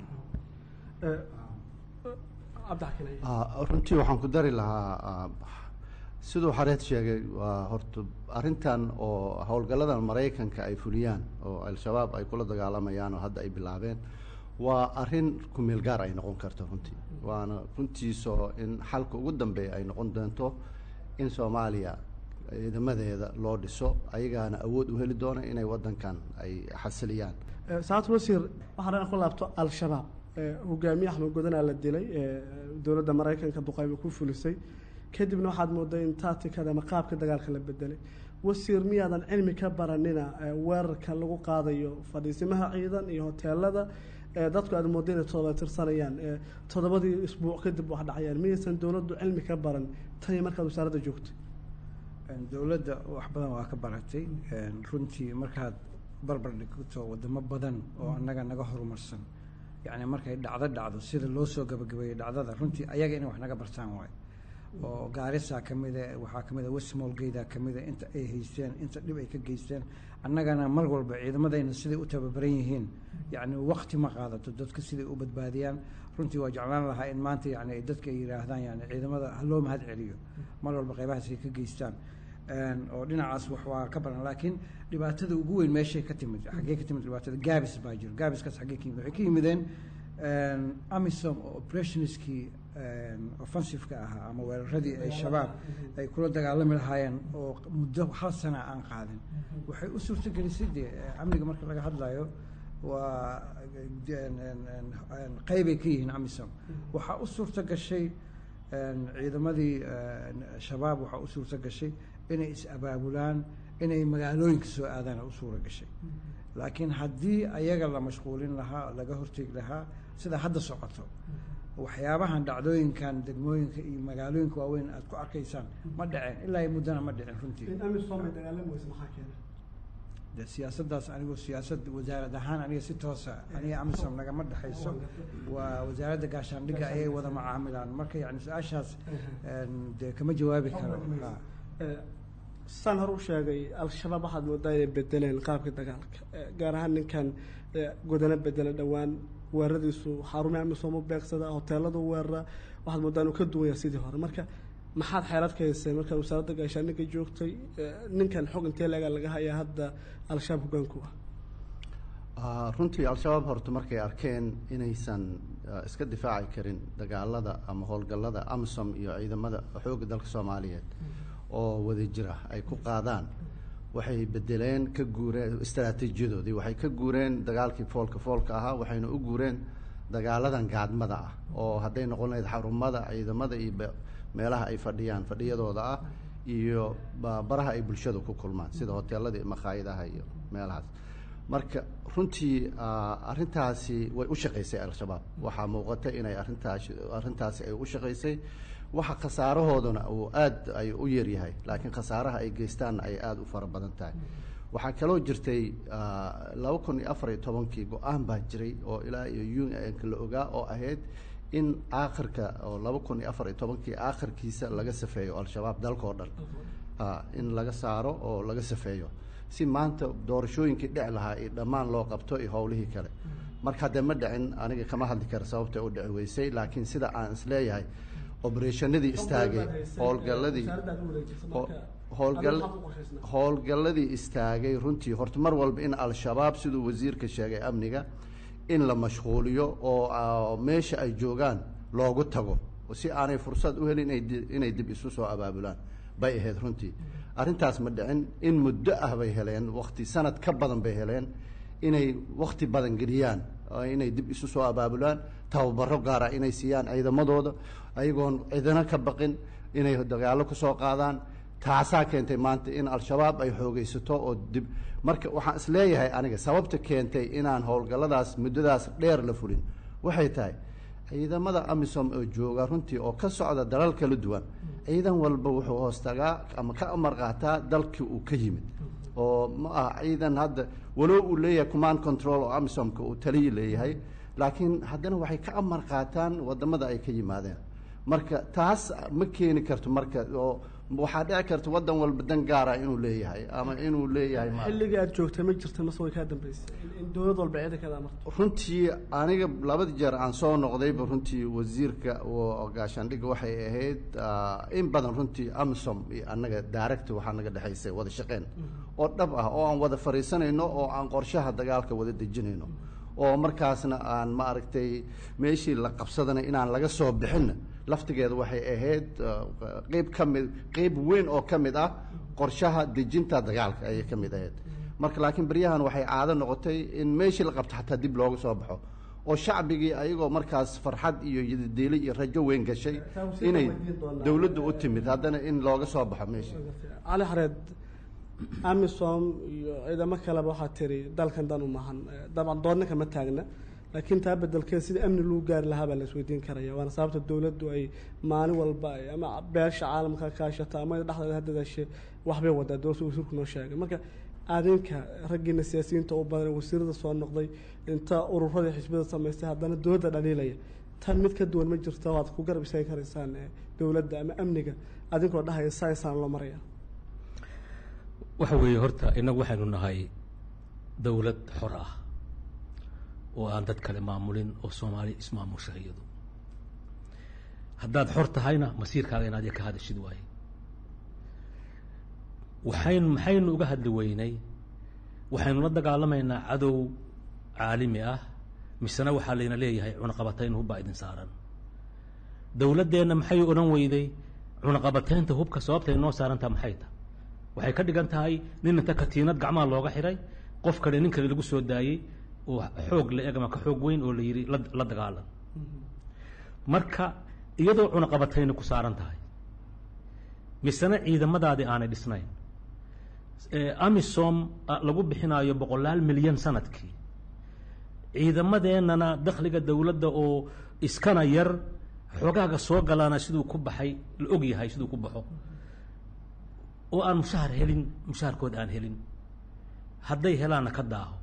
runtii waxaan ku dari lahaa siduu xareed sheegay waa horta arrintan oo howlgalladan maraykanka ay fuliyaan oo al-shabaab ay kula dagaalamayaan oo hadda ay bilaabeen waa arrin kumeel gaar ay noqon karto runtii waana runtiisoo in xalka ugu dambeeya ay noqon doonto in soomaaliya ciidamadeeda loo dhiso ayagaana awood u heli doona inay waddankan ay xasiliyaan saacad wasiir waxaan rabaa ku laabto al-shabaab hogaamiye axmed godanaa la dilay dowladda maraykanka duqayba ku fulisay kadibna waxaad mooday in taatikada ama qaabka dagaalka la bedelay wasiir miyaadan cilmi ka baranina weerarka lagu qaadayo fadhiisimaha ciidan iyo hoteelada dadku aad mooda inay todoba tirsanayaan toddobadii isbuuc kadib wax dhacayaan miyaysan dowladdu cilmi ka baran tani markaad wasaaradda joogtay dowladda wax badan waa ka baratay runtii markaad barbar dhigto wadamo badan oo annaga naga horumarsan yacni markay dhacdo dhacdo sida loo soo gabagabeeyey dhacdada runtii ayaga inay wax naga bartaan waayo oo gaarisa ka mida waxaa ka mid a westmolgeyda ka mida inta ay haysteen inta dhib ay ka geysteen annagana mar walba ciidamadayna siday u tababaran yihiin yacni waqti ma qaadato dadka siday u badbaadiyaan runtii waa jeclaan lahaa in maanta yani ay dadka ay yidhaahdaan yani ciidamada ha loo mahad celiyo mar walba qaybahaas ay ka geystaan oo dhinacaas wax waa ka baran laakiin dhibaatada ugu weyn meeshay ka timid xaggee ka timid dhibaatada gaabis baa jiro gaabiskaas xaggee ka yimid waxay ka yimideen amisom oo operationskii offensiveka ahaa ama weeraradii ay shabaab ay kula dagaalami lahaayeen oo muddo hal sana aan qaadin waxay u suurtagelisay dee amniga marka laga hadlayo waa qeybay ka yihiin amisom waxaa u suurta gashay ciidamadii shabaab waxaa u suurta gashay inay is-abaabulaan inay magaalooyinka soo aadaan u suura gashay laakiin haddii ayaga la mashquulin lahaa laga hortegi lahaa sida hadda socoto waxyaabahan dhacdooyinkan degmooyinka iyo magaalooyinka waaweyn aad ku arkaysaan ma dhaceen ilaa iyo muddana ma dhicin runtii de siyaasaddaas anigoo siyaasad wasaarad ahaan aniga si toosa aniga amisom nagama dhexayso waa wasaaradda gaashaandhigga ayay wada macaamilaan marka yani su-aashaas dee kama jawaabi karo saan hore u sheegay al-shabaab waxaad moodaa inay bedeleen qaabka dagaalka gaar ahaan ninkan godano bedela dhowaan weeraradiisu xarumaha amisom u beegsada hoteeladu weerara waxaad moodaa inuu ka duwanya sidii hore marka maxaad xeelad ka haysay markaad wasaaradda gaashaandhigga joogtay ninkan xog intee leega laga hayaa hadda al-shabaab hogaanku ah runtii al-shabaab horta markay arkeen inaysan iska difaaci karin dagaalada ama howlgallada amisom iyo ciidamada xoogga dalka soomaaliyeed oo wada jira ay ku qaadaan waxay bedeleen ka guureen istaraatiijiyadoodii waxay ka guureen dagaalkii foolka foolka ahaa waxayna u guureen dagaaladan gaadmada ah oo hadday noqon lahayd xarumada ciidamada iyo meelaha ay fadhiyaan fadhiyadooda ah iyo baraha ay bulshada ku kulmaan sida hoteelada iyo makhaayadaha iyo meelahaas marka runtii arrintaasi way u shaqaysay al-shabaab waxaa muuqata inay arrintaas arrintaasi ay u shaqaysay waxa khasaarahoodana uu aada ay u yaryahay laakiin khasaaraha ay geystaanna ay aada u fara badan tahay waxaa kaloo jirtay laba kun iyo afar iyo tobankii go-aan baa jiray oo ilaa iyo un-ka la ogaa oo ahayd in aakhirka oo laba kun iyo afar iyo tobankii aakhirkiisa laga safeeyo al-shabaab dalka oo dhan in laga saaro oo laga safeeyo si maanta doorashooyinkii dhici lahaa iyo dhammaan loo qabto iyo howlihii kale marka haddee ma dhicin aniga kama hadli kara sababta u dhici weysay laakiin sida aan isleeyahay obereshanadii istaagay howlgalladii howlgal howlgalladii istaagay runtii horta mar walba in al-shabaab siduu wasiirka sheegay amniga in la mashquuliyo oo meesha ay joogaan loogu tago si aanay fursad u helin inay dib isu soo abaabulaan bay ahayd runtii arrintaas ma dhicin in muddo ah bay heleen wakti sanad ka badan bay heleen inay wakti badan geliyaan inay dib isu soo abaabulaan tababaro gaara inay siiyaan ciidamadooda ayagoon cidina ka baqin inay dagaallo kusoo qaadaan taasaa keentay maanta in al-shabaab ay xoogeysato oo dib marka waxaan isleeyahay aniga sababta keentay inaan howlgalladaas muddadaas dheer la fulin waxay tahay ciidamada amisom oo jooga runtii oo ka socda dalal kala duwan ciidan walba wuxuu hoostagaa ama ka amar qaataa dalkii uu ka yimid oo ma ah ciidan hadda walow uu leeyahay command control oo amisomka uu taliyi leeyahay laakiin haddana waxay ka amar qaataan wadamada ay ka yimaadeen marka taas ma keeni karto marka oo waxaa dhici karta wadan walba dan gaara inuu leeyahay ama inuu leeyahay xilligii aad joogtay ma jirta mase way kaa dambeysay in dowlad walba ciidankeeda amarto runtii aniga labada jeer aan soo noqdayba runtii wasiirka oo gaashaandhigga waxay ahayd in badan runtii amisom iyo annaga daaragta waxaa naga dhexaysay wada shaqeyn oo dhab ah oo aan wada fariisanayno oo aan qorshaha dagaalka wada dejinayno oo markaasna aan ma aragtay meeshii la qabsadana inaan laga soo bixinna laftigeeda waxay ahayd qeyb ka mid qeyb weyn oo ka mid ah qorshaha dejinta dagaalka ayay ka mid ahayd marka laakiin beryahan waxay caado noqotay in meeshii la qabto xataa dib looga soo baxo oo shacbigii ayagoo markaas farxad iyo yadidiili iyo rajo weyn gashay inay dowladda u timid haddana in looga soo baxo meeshii cali xareed amisom iyo ciidamo kaleba waxaa tiri dalkan dan u maahan dabcan doodna kama taagna laakiin taa bedelkeed sida amni lagu gaari lahaa baa la isweydiin karaya waana sababta dowladdu ay maalin walba ama beesha caalamka kaashata ama dhexdeeda hadadaashe waxbay wadaa dowladda wasiirku noo sheegay marka adinka raggiina siyaasiyiinta u badan wasiirada soo noqday inta ururadii xisbiyada samaystay haddana dowladda dhaliilaya tan mid ka duwan ma jirto waad ku garab istaagi karaysaan dowladda ama amniga adinkoo dhahaya saysaan loo maraya waxa weeye horta innagu waxaynu nahay dowlad xor ah oo aan dad kale maamulin oo soomaali ismaamusha iyadu haddaad xor tahayna masiirkaaga inaad ka hadashid waaye waxayn maxaynu uga hadli weynay waxaynu la dagaalamaynaa cadow caalami ah misena waxaa layna leeyahay cunaqabatayn hubbaa idin saaran dowladdeenna maxay odhan weyday cunaqabataynta hubka sababtay noo saarantaa maxay tahay waxay ka dhigan tahay nin inta katiinad gacmaha looga xiray qof kale nin kale lagu soo daayey oo xoog la eg ama ka xoog weyn oo la yidhi la dagaalan marka iyadoo cunaqabatayna ku saaran tahay misena ciidamadaadii aanay dhisnayn amisom lagu bixinaayo boqolaal milyan sanadkii ciidamadeennana dakhliga dowladda oo iskana yar xoogaaga soo galaana siduu ku baxay la og yahay siduu ku baxo oo aan mushahar helin mushaharkood aan helin hadday helaanna ka daaho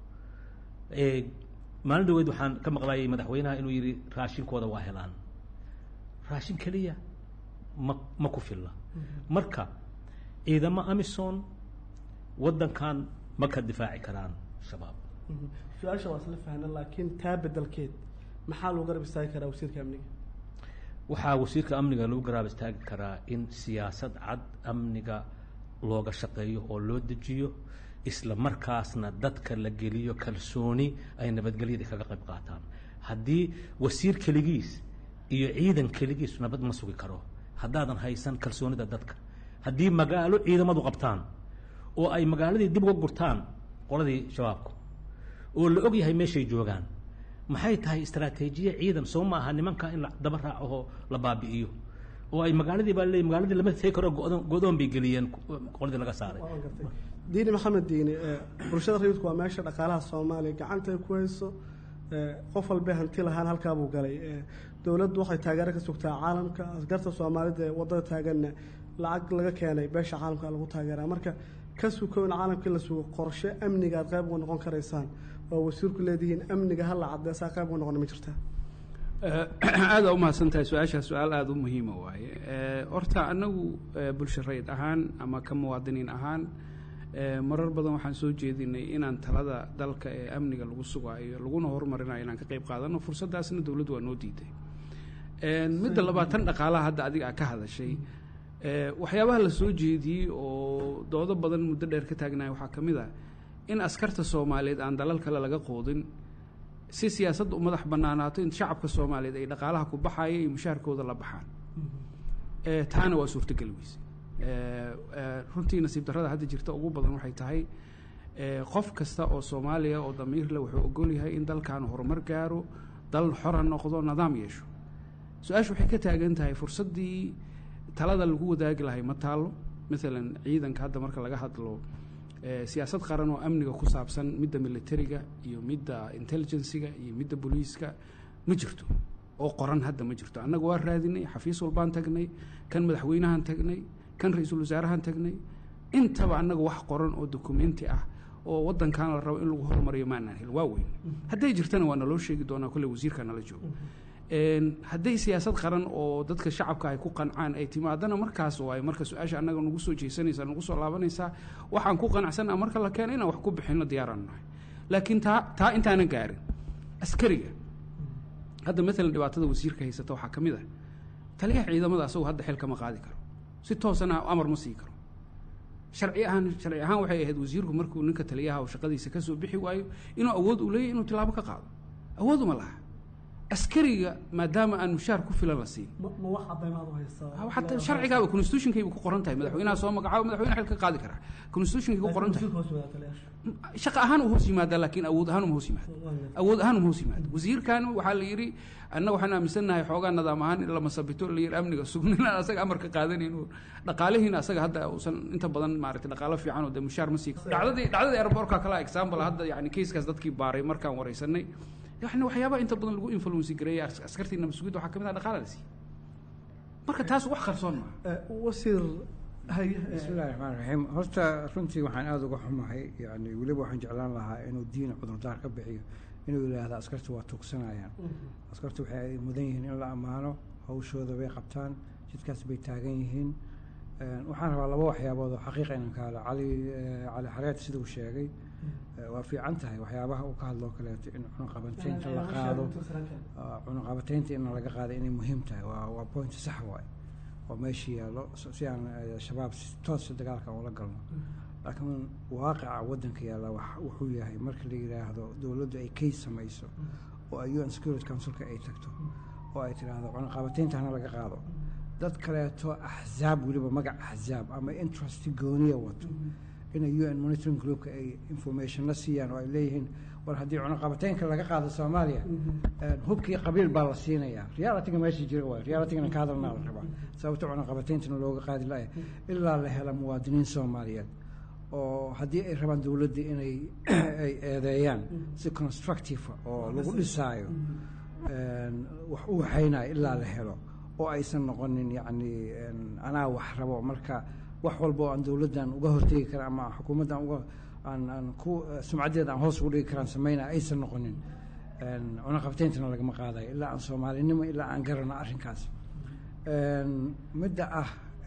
maalin dhaweyd waxaan ka maqlayay madaxweynaha inuu yidhi raashinkooda waa helaan raashin keliya ma ma ku filla marka ciidamo amison waddankan ma ka difaaci karaan shabaab su-aasha waa isla fahna laakiin taa bedelkeed maxaa loo garab istaagi karaa wasiirka amniga waxaa wasiirka amniga lagu garaab istaagi karaa in siyaasad cad amniga looga shaqeeyo oo loo dejiyo isla markaasna dadka la geliyo kalsooni ay nabadgelyada kaga qayb qaataan haddii wasiir keligiis iyo ciidan keligiis nabad ma sugi karo haddaadan haysan kalsoonida dadka haddii magaalo ciidamadu qabtaan oo ay magaaladii dib uga gurtaan qoladii shabaabku oo la og yahay meeshay joogaan maxay tahay istaraatiijiye ciidan soo ma aha nimanka in la daba raaco la baabi'iyo oo ay magaaladii baa leey magaaladii lama tegi karo go-doon bay geliyeen qoladii laga saaray diini maxamed diini bulshada rayidku waa meesha dhaqaalaha soomaaliya gacanta ay ku hayso qof walbee hanti lahaan halkaabuu galay dowladdu waxay taageero ka sugtaa caalamka askarta soomaalida ee wadada taaganna lacag laga keenay beesha caalamka lagu taageeraa marka ka sukow in caalamkii la sugo qorshe amniga aad qayb uga noqon karaysaan oo wasiirku leedihiin amniga hala cadeesaa qayb uga noqon ma jirtaa aada umahadsan tahay su-aashaas su-aal aada u muhiima waaye horta anagu bulsho rayid ahaan ama ka muwaadiniin ahaan marar badan waxaan soo jeedinay inaan talada dalka ee amniga lagu sugaayo laguna horumarinayo inaan ka qayb qaadano fursaddaasna dowladdu waa noo diiday midda labaad tan dhaqaalaha hadda adiga a ka hadashay waxyaabaha la soo jeediyey oo doodo badan muddo dheer ka taagnaya waxaa ka mid ah in askarta soomaaliyeed aan dalal kale laga qoodin si siyaasadda u madax banaanaato in shacabka soomaaliyeed ay dhaqaalaha ku baxaya iyo mushaarkooda la baxaan taana waa suurtogeli weyse runtii nasiib darrada hadda jirta ugu badan waxay tahay qof kasta oo soomaaliya oo damiir leh wuxuu ogol yahay in dalkan horumar gaaro dal xora noqdo nidaam yeesho su-aashu waxay ka taagan tahay fursaddii talada lagu wadaagi lahay ma taallo maalan ciidanka hadda marka laga hadlo siyaasad qaran oo amniga ku saabsan midda militariga iyo midda intelligensiga iyo midda booliiska ma jirto oo qoran hadda ma jirto annaga waa raadinay xafiis walbaan tagnay kan madaxweynahan tagnay kan ra-iisul wasaarahan tagnay intaba annaga wax qoran oo dokumenti ah oo wadankan la rabo in lagu horumariyo maanaan hel waa weyn hadday jirtana waa naloo sheegi doonaa kolley wasiirka nala joogo hadday siyaasad qaran oo dadka shacabka ay ku qancaan ay timaadana markaas waay marka su-aasha annaga nagu soo jeesanaysaa nagu soo laabanaysaa waxaan ku qanacsanaa marka la keeno inaan wax ku bixino diyaaraan nahay laakiin taa taa intaanan gaarin askariga hadda maalan dhibaatada wasiirka haysata waxaa ka mid ah taliyaha ciidamada asagu hadda xil kama qaadi karo si toosana amar ma sii karo sharci ahaan sharci ahaan waxay ahayd wasiirku markuu ninka taliyaha shaqadiisa kasoo bixi waayo inuu awood u leeyahy inuu tilaabo ka qaado awood uma laha askariga maadaama aan mushaar ku filan la siin hataa sharcigaaba constitutionkayba ku qoran tahay madaxweynaha soo magacaabo madaxweyne xil ka qaadi karaa constitutionkay ku qoran tahay shaqa ahaan uu hoos yimaadaa laakiin awood ahaan uma hoos yimaado awood ahaan uma hoos yimaado wasiirkan waxaa la yidhi annaga waxaan aaminsannahay xoogaa nidaam ahaan in la masabito la yidhi amniga sugnin aan asaga amar ka qaadanayn dhaqaalihiina asaga hadda uusan inta badan maaragtay dhaqaalo fiican oo dee mushaar ma sii dhacdadii dhacdadii airbortka kala example hadda yani keiskaas dadkii baaray markaan wareysanay yani waxyaabaha inta badan lagu influenci gareeyay askartiina mas-uuliyadda waxaa kamid ah dhaqaala la siiy marka taas wax qarsoon maaha wasiir bismillahi raxmaan raxiim horta runtii waxaan aada uga xumahay yani weliba waxaan jeclaan lahaa inuu diin cudurdaar ka bixiyo inuu yidhaahdo askarta waa tuugsanayaan askarta waxay mudan yihiin in la ammaano hawshooda bay qabtaan jidkaas bay taagan yihiin waxaan rabaa laba waxyaabood oo xaqiiqa inaan ka hadlo cali cali xareed sida uu sheegay waa fiican tahay waxyaabaha uu ka hadlo oo kaleeto in cunaqabateynta la qaado cunaqabateynta in laga qaado inay muhiim tahay waa waa point sax waay oo meeshii yaallo si aan shabaab si toosa dagaalka ula galno laakiin waaqica waddanka yaalla wuxuu yahay marka la yidhaahdo dowladdu ay kays samayso oo ay un security councilka ay tagto oo ay tidhaahdo cunaqabateynta hana laga qaado dad kaleeto axzaab weliba magac axzaab ama interest gooniya wato inay u n monitoring groupka ay informationna siiyaan oo ay leeyihiin war haddii cunaqabateynka laga qaado soomaaliya hubkii qabiil baa la siinayaa realityga meesha jira waay realitygana ka hadalnaa la rabaa sababta cunaqabateyntana looga qaadi laaya ilaa la hela muwaadiniin soomaaliyeed oo haddii ay rabaan dowladda inay ay eedeeyaan si constructive oo lagu dhisaayo wax u waxaynayo ilaa la helo oo aysan noqonin yacni anaa wax rabo marka wax walba oo aan dowladdan uga hortegi kara ama xukuumaddan uga aan aan ku sumcaddeeda aan hoos ugu dhigi karaan sameynaya aysan noqonin cunaqabteyntana lagama qaadayo ilaa aan soomaalinimo ilaa aan garano arrinkaas midda ah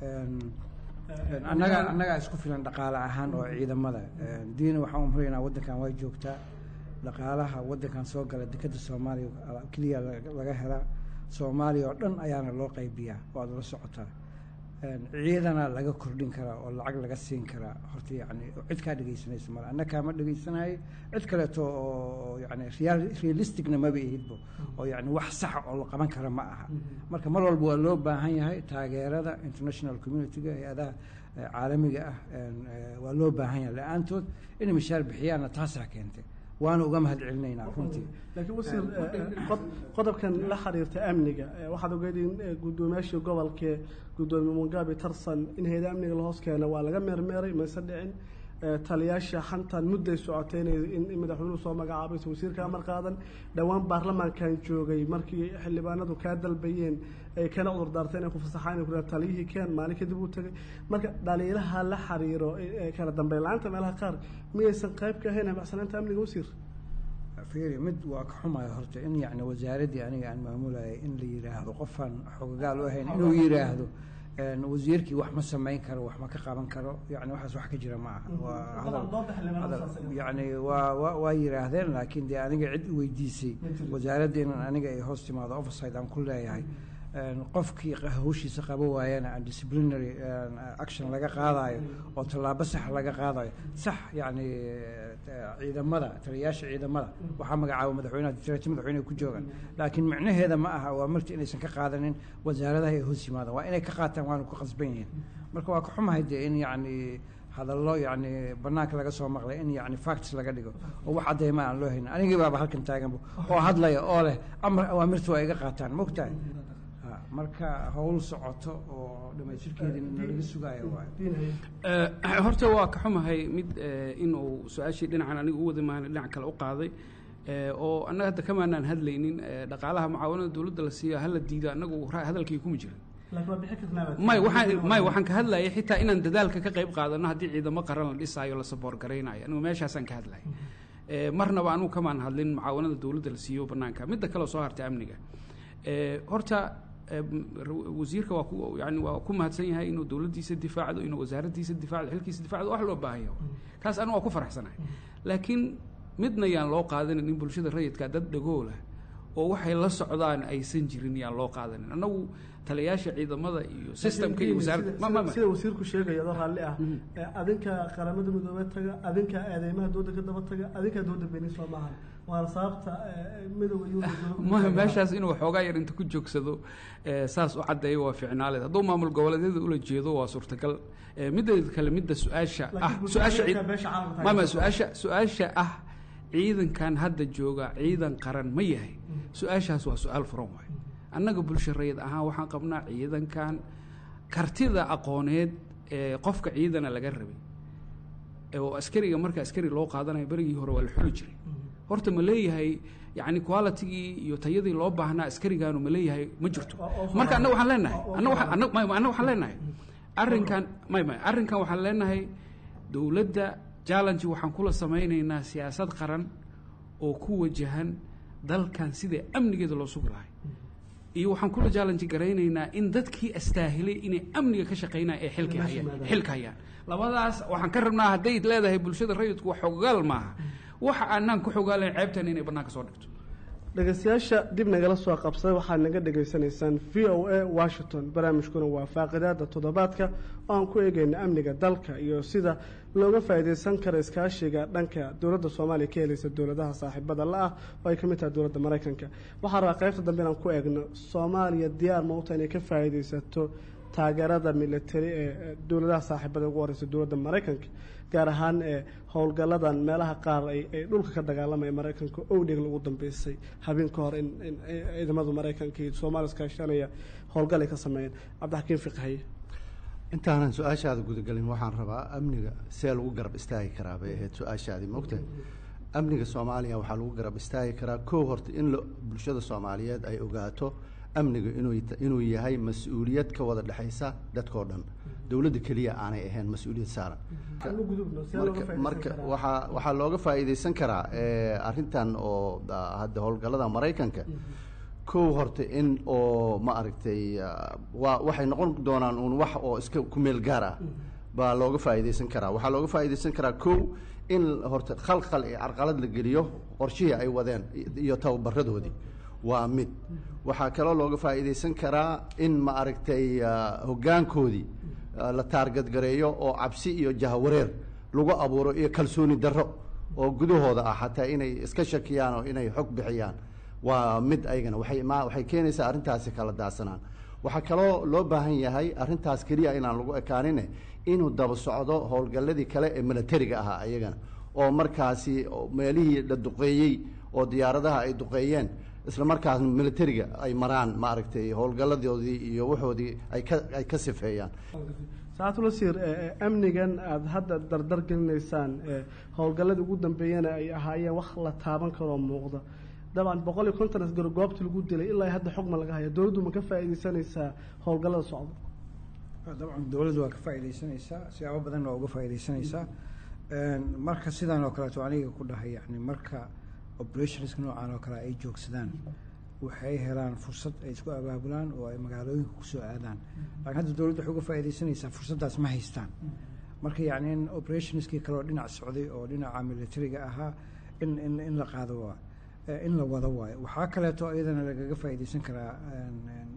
annaga annagaa isku filan dhaqaale ahaan oo ciidamada diina waxaan umaraynaa waddankan waa joogtaa dhaqaalaha waddankan soo gala dekadda soomaaliya keliya laga helaa soomaaliya oo dhan ayaana loo qaybiyaa waad la socotaa ciidana laga kordhin karaa oo lacag laga siin karaa horta yani cid kaa dhegaysanaysa male anna kaama dhegaysanayo cid kaleeto oo yani realisticna maba ihidbo oo yani wax saxa oo la qaban kara ma aha marka mar walba waa loo baahan yahay taageerada international communityga hay-adaha caalamiga ah waa loo baahan yahay la-aantood inay mishaar bixiyaanna taasaa keentay waana uga mahad celinaynaa runtii laakiin wasiir qodobkan la xiriirta amniga waxaad ogeyd in guddoomiyaashii gobolkee guddoomiye mugabe tarsan in hay-ada amniga lahoos keena waa laga meermeeray mayse dhicin taliyaasha xantan mudday socotay in madaxweynuhu soo magacaabayso wasiirka amar qaadan dhowaan baarlamaankan joogay markii xildhibaanadu kaa dalbayeen ay kana cudur daartay inay ku fasaxaan inay ku taliyihii keen maalin kadib uu tagay marka dhaliilaha la xiriiro kala dambeyn la-aanta meelaha qaar miyaysan qayb ka ahayn habacsanaanta amniga wasiir fiiri mid waa ka xumaya horta in yacni wasaaraddii aniga aan maamulayay in la yidhaahdo qofaan xogagaal u ahayn inuu yidhaahdo wasiirkii wax ma samayn karo wax ma ka qaban karo yani waxaas wax ka jira ma aha waa hadal yani waa wa waa yidhaahdeen laakiin dee aniga cid weydiisay wasaaradda inan aniga ay hoos timaado overside aan ku leeyahay qofkii hawshiisa qabo waayana aan disciplinary action laga qaadayo oo tallaabo sax laga qaadayo sax yacni ciidamada taliyayaasha ciidamada waxaa magacaaba madaxweynaha diraati madaxweyneha ku joogaan laakiin micnaheeda ma aha waa marti inaysan ka qaadanin wasaaradaha ay hoos yimaadaan waa inay ka qaataan waana ku qasban yihiin marka waa ka xumahay dee in yacni hadallo yacni banaanka laga soo maqlay in yacni facts laga dhigo oo wax cadeyma aan loo haynin anigii baaba halkan taaganba oo hadlaya oo leh amar awaamirta waa iga qaataan mogtahay marka howl socoto oo dhamaystirkeedii nalaga sugaayo waayo horta waa ka xumahay mid inuu su-aashii dhinacan aniga u wada maana dhinac kale u qaaday oo annaga hadda kamaanaan hadlaynin dhaqaalaha mucaawanada dowladda la siiyo hala diido annagu hadalkii kuma jirin may waxaan may waxaan ka hadlayay xitaa inaan dadaalka ka qayb qaadano haddii ciidamo qaran la dhisaayo la saboor garaynayo anigu meeshaasaan ka hadlayay marnaba anugu kamaan hadlin mucaawanada dowladda la siiyo banaanka midda kale soo hartay amniga horta wasiirka waa ku yani waa ku mahadsan yahay inuu dowladdiisa difaacdo inuu wasaaraddiisa difaacdo xilkiisa difaacdo wax loo baahan yahay kaas anigu waa ku faraxsanahay laakiin midna yaan loo qaadanin in bulshada rayidka dad dhagoola oo waxay la socdaan aysan jirin yaan loo qaadanin annagu taliyayaasha ciidamada iyo systemka iyo wasaaradda sida wasiirku sheegaya adoo raalli ah adinka qaramada midoobey taga adinka eedeymaha dooda ka daba taga adinka dooda beni soo maaha waana sababta midooda ma meeshaas inuu xoogaa yar inta ku joogsado saas u caddeeyo waa ficnaaleed hadduu maamul goboleedyada ula jeedo waa suurtagal mideeda kale midda su-aasha ah su-aasha mama su-aasha su-aasha ah ciidankan hadda jooga ciidan qaran ma yahay su-aashaas waa su-aal furan waay annaga bulsho rayid ahaan waxaan qabnaa ciidankan kartida aqooneed ee qofka ciidana laga rabay oo askariga marka askari loo qaadanayo berigii hore waa la xuli jiray horta ma leeyahay yani qualitygii iyo tayadii loo baahnaa askarigaanu ma leeyahay ma jirto marka annaga waxaan leenahay annaga waxaan leenahay arrinkan may may arrinkan waxaan leenahay dowladda challenge waxaan kula samaynaynaa siyaasad qaran oo ku wajahan dalkan sida amnigeeda loo sugi lahay iyo waxaan kula challenge garaynaynaa in dadkii astaahilay inay amniga ka shaqaynaya ee xilka hayaan xilka hayaan labadaas waxaan ka rabnaa hadday leedahay bulshada rayidku wax xogaal maaha waxa aanaan ku xogaalayn ceebtan inay bannaanka soo dhigto dhegeystayaasha dib nagala soo qabsaday waxaad naga dhegaysanaysaan v o a washington barnaamijkuna waa faaqidaada toddobaadka oo aan ku eegeyna amniga dalka iyo sida looga faa'iidaysan karo iskaashiga dhanka dowladda soomaaliya ka helaysa dowladaha saaxiibada la ah oo ay ka mid tahay dowladda maraykanka waxaa rabaa qaybta dambe inaan ku eegno soomaaliya diyaar mauta inay ka faa'iidaysato taageerada militari ee dowladaha saaxiibada ugu horeysa dowladda maraykanka gaar ahaan ee howlgalladan meelaha qaar ay dhulka ka dagaalamaya maraykanka owdheg lagu dambeysay habeen ka hor in ciidamada maraykanka iyo soomaaliya iskaashanaya howlgal ay ka sameeyeen cabdixakiin fiqhaye intaanan su-aashaada gudagelin waxaan rabaa amniga see lagu garab istaagi karaa bay ahayd su-aashaadii mogta amniga soomaaliya waxaa lagu garab istaagi karaa kow horta in bulshada soomaaliyeed ay ogaato amniga inuu yahay mas-uuliyad ka wada dhexaysa dadkao dhan dowladda keliya aanay ahayn mas-uuliyad saaran marka waaa waxaa looga faa'iidaysan karaa arrintan oo hadda howlgallada maraykanka kow horta in oo ma aragtay waa waxay noqon doonaan uun wax oo iska kumeel gaar ah baa looga faa'iidaysan karaa waxaa looga faa'iidaysan karaa kow in horta khalkhal iyo carqalad la geliyo qorshihii ay wadeen iyo tababaradoodii waa mid waxaa kaloo looga faa'iidaysan karaa in ma aragtay hoggaankoodii la taargadgareeyo oo cabsi iyo jahwareer lagu abuuro iyo kalsooni darro oo gudahooda ah xataa inay iska shakiyaan oo inay xog bixiyaan waa mid aygana waay ma waxay keenaysaa arrintaasi kala daadsanaan waxaa kaloo loo baahan yahay arrintaas keliya inaan lagu ekaanine inuu daba socdo howlgalladii kale ee milatariga ahaa ayagana oo markaasi meelihii la duqeeyey oo diyaaradaha ay duqeeyeen isla markaasna militariga ay maraan maaragtay howlgalladoodii iyo waxoodii ay ka ay ka sifeeyaan saacadul wasiir amnigan aada hadda dardar gelinaysaan howlgalladii ugu dambeeyana ay ahaayeen wax la taaban karoo muuqda dabcan boqol iyo konton asgaro goobta lagu dilay ilaa hadda xogma laga haya dowladdu ma ka faa'iidaysanaysaa howlgallada socda dabcan dowladdu waa ka faa'iidaysanaysaa siyaabo badanna waa uga faa'iidaysanaysaa marka sidan oo kaleeto aniga ku dhahay yani marka operationska noocan oo kale ay joogsadaan waxay helaan fursad ay isku abaabulaan oo ay magaalooyinka kusoo aadaan laakiin hadda dowladda waxay uga faa'iidaysanaysaa fursaddaas ma haystaan marka yacni in operationskii kale oo dhinac socday oo dhinaca militariga ahaa in in in la qaado waa in la wado waayo waxaa kaleeto iyadana lagaga faa'iidaysan karaa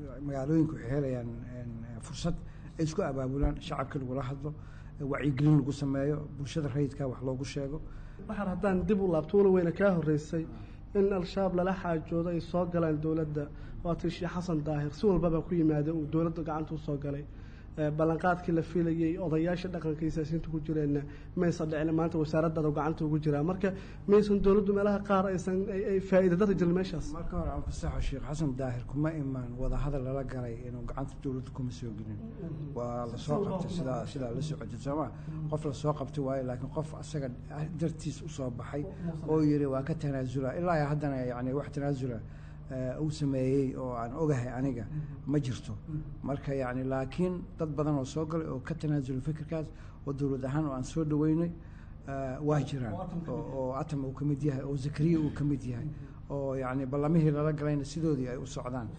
magaalooyinku waxay helayaan fursad ay isku abaabulaan shacabka lagula hadlo wacyigelin lagu sameeyo bulshada rayidka wax loogu sheego waxaan haddaan dib u laabto wala weyne kaa horreysay in al-shabaab lala xaajoodo ay soo galaan dowladda waatii sheekh xasan daahir si walbaba ku yimaada uu dowladda gacanta u soo galay ballanqaadkii la filayey odayaasha dhaqanka iyo siyaasiyiinta ku jireenna maysan dhicin maanta wasaaraddaada gacanta ugu jiraa marka maysan dowladdu meelaha qaar aysan ay faa'iida dari jirin meeshaas marka hore aan fasaxo sheekh xasan daahir kuma imaan wadahadal lala galay inuu gacanta dowladda kuma soo gelin waa lasoo qabtay sidaa sidaa la socotay sooma qof lasoo qabtay waayo laakiin qof asaga dartiis usoo baxay oo yiri waa ka tanaasula ilaa haddana yani wax tanaasula uu sameeyey oo aan ogahay aniga ma jirto marka yani laakiin dad badan oo soo galay oo ka tanaasulay fikirkaas oo dowlad ahaan oo aan soo dhaweynay waa jiraan oo atam uu ka mid yahay oo zakariya uu ka mid yahay oo yani ballamihii lala galayna sidoodii ay u socdaan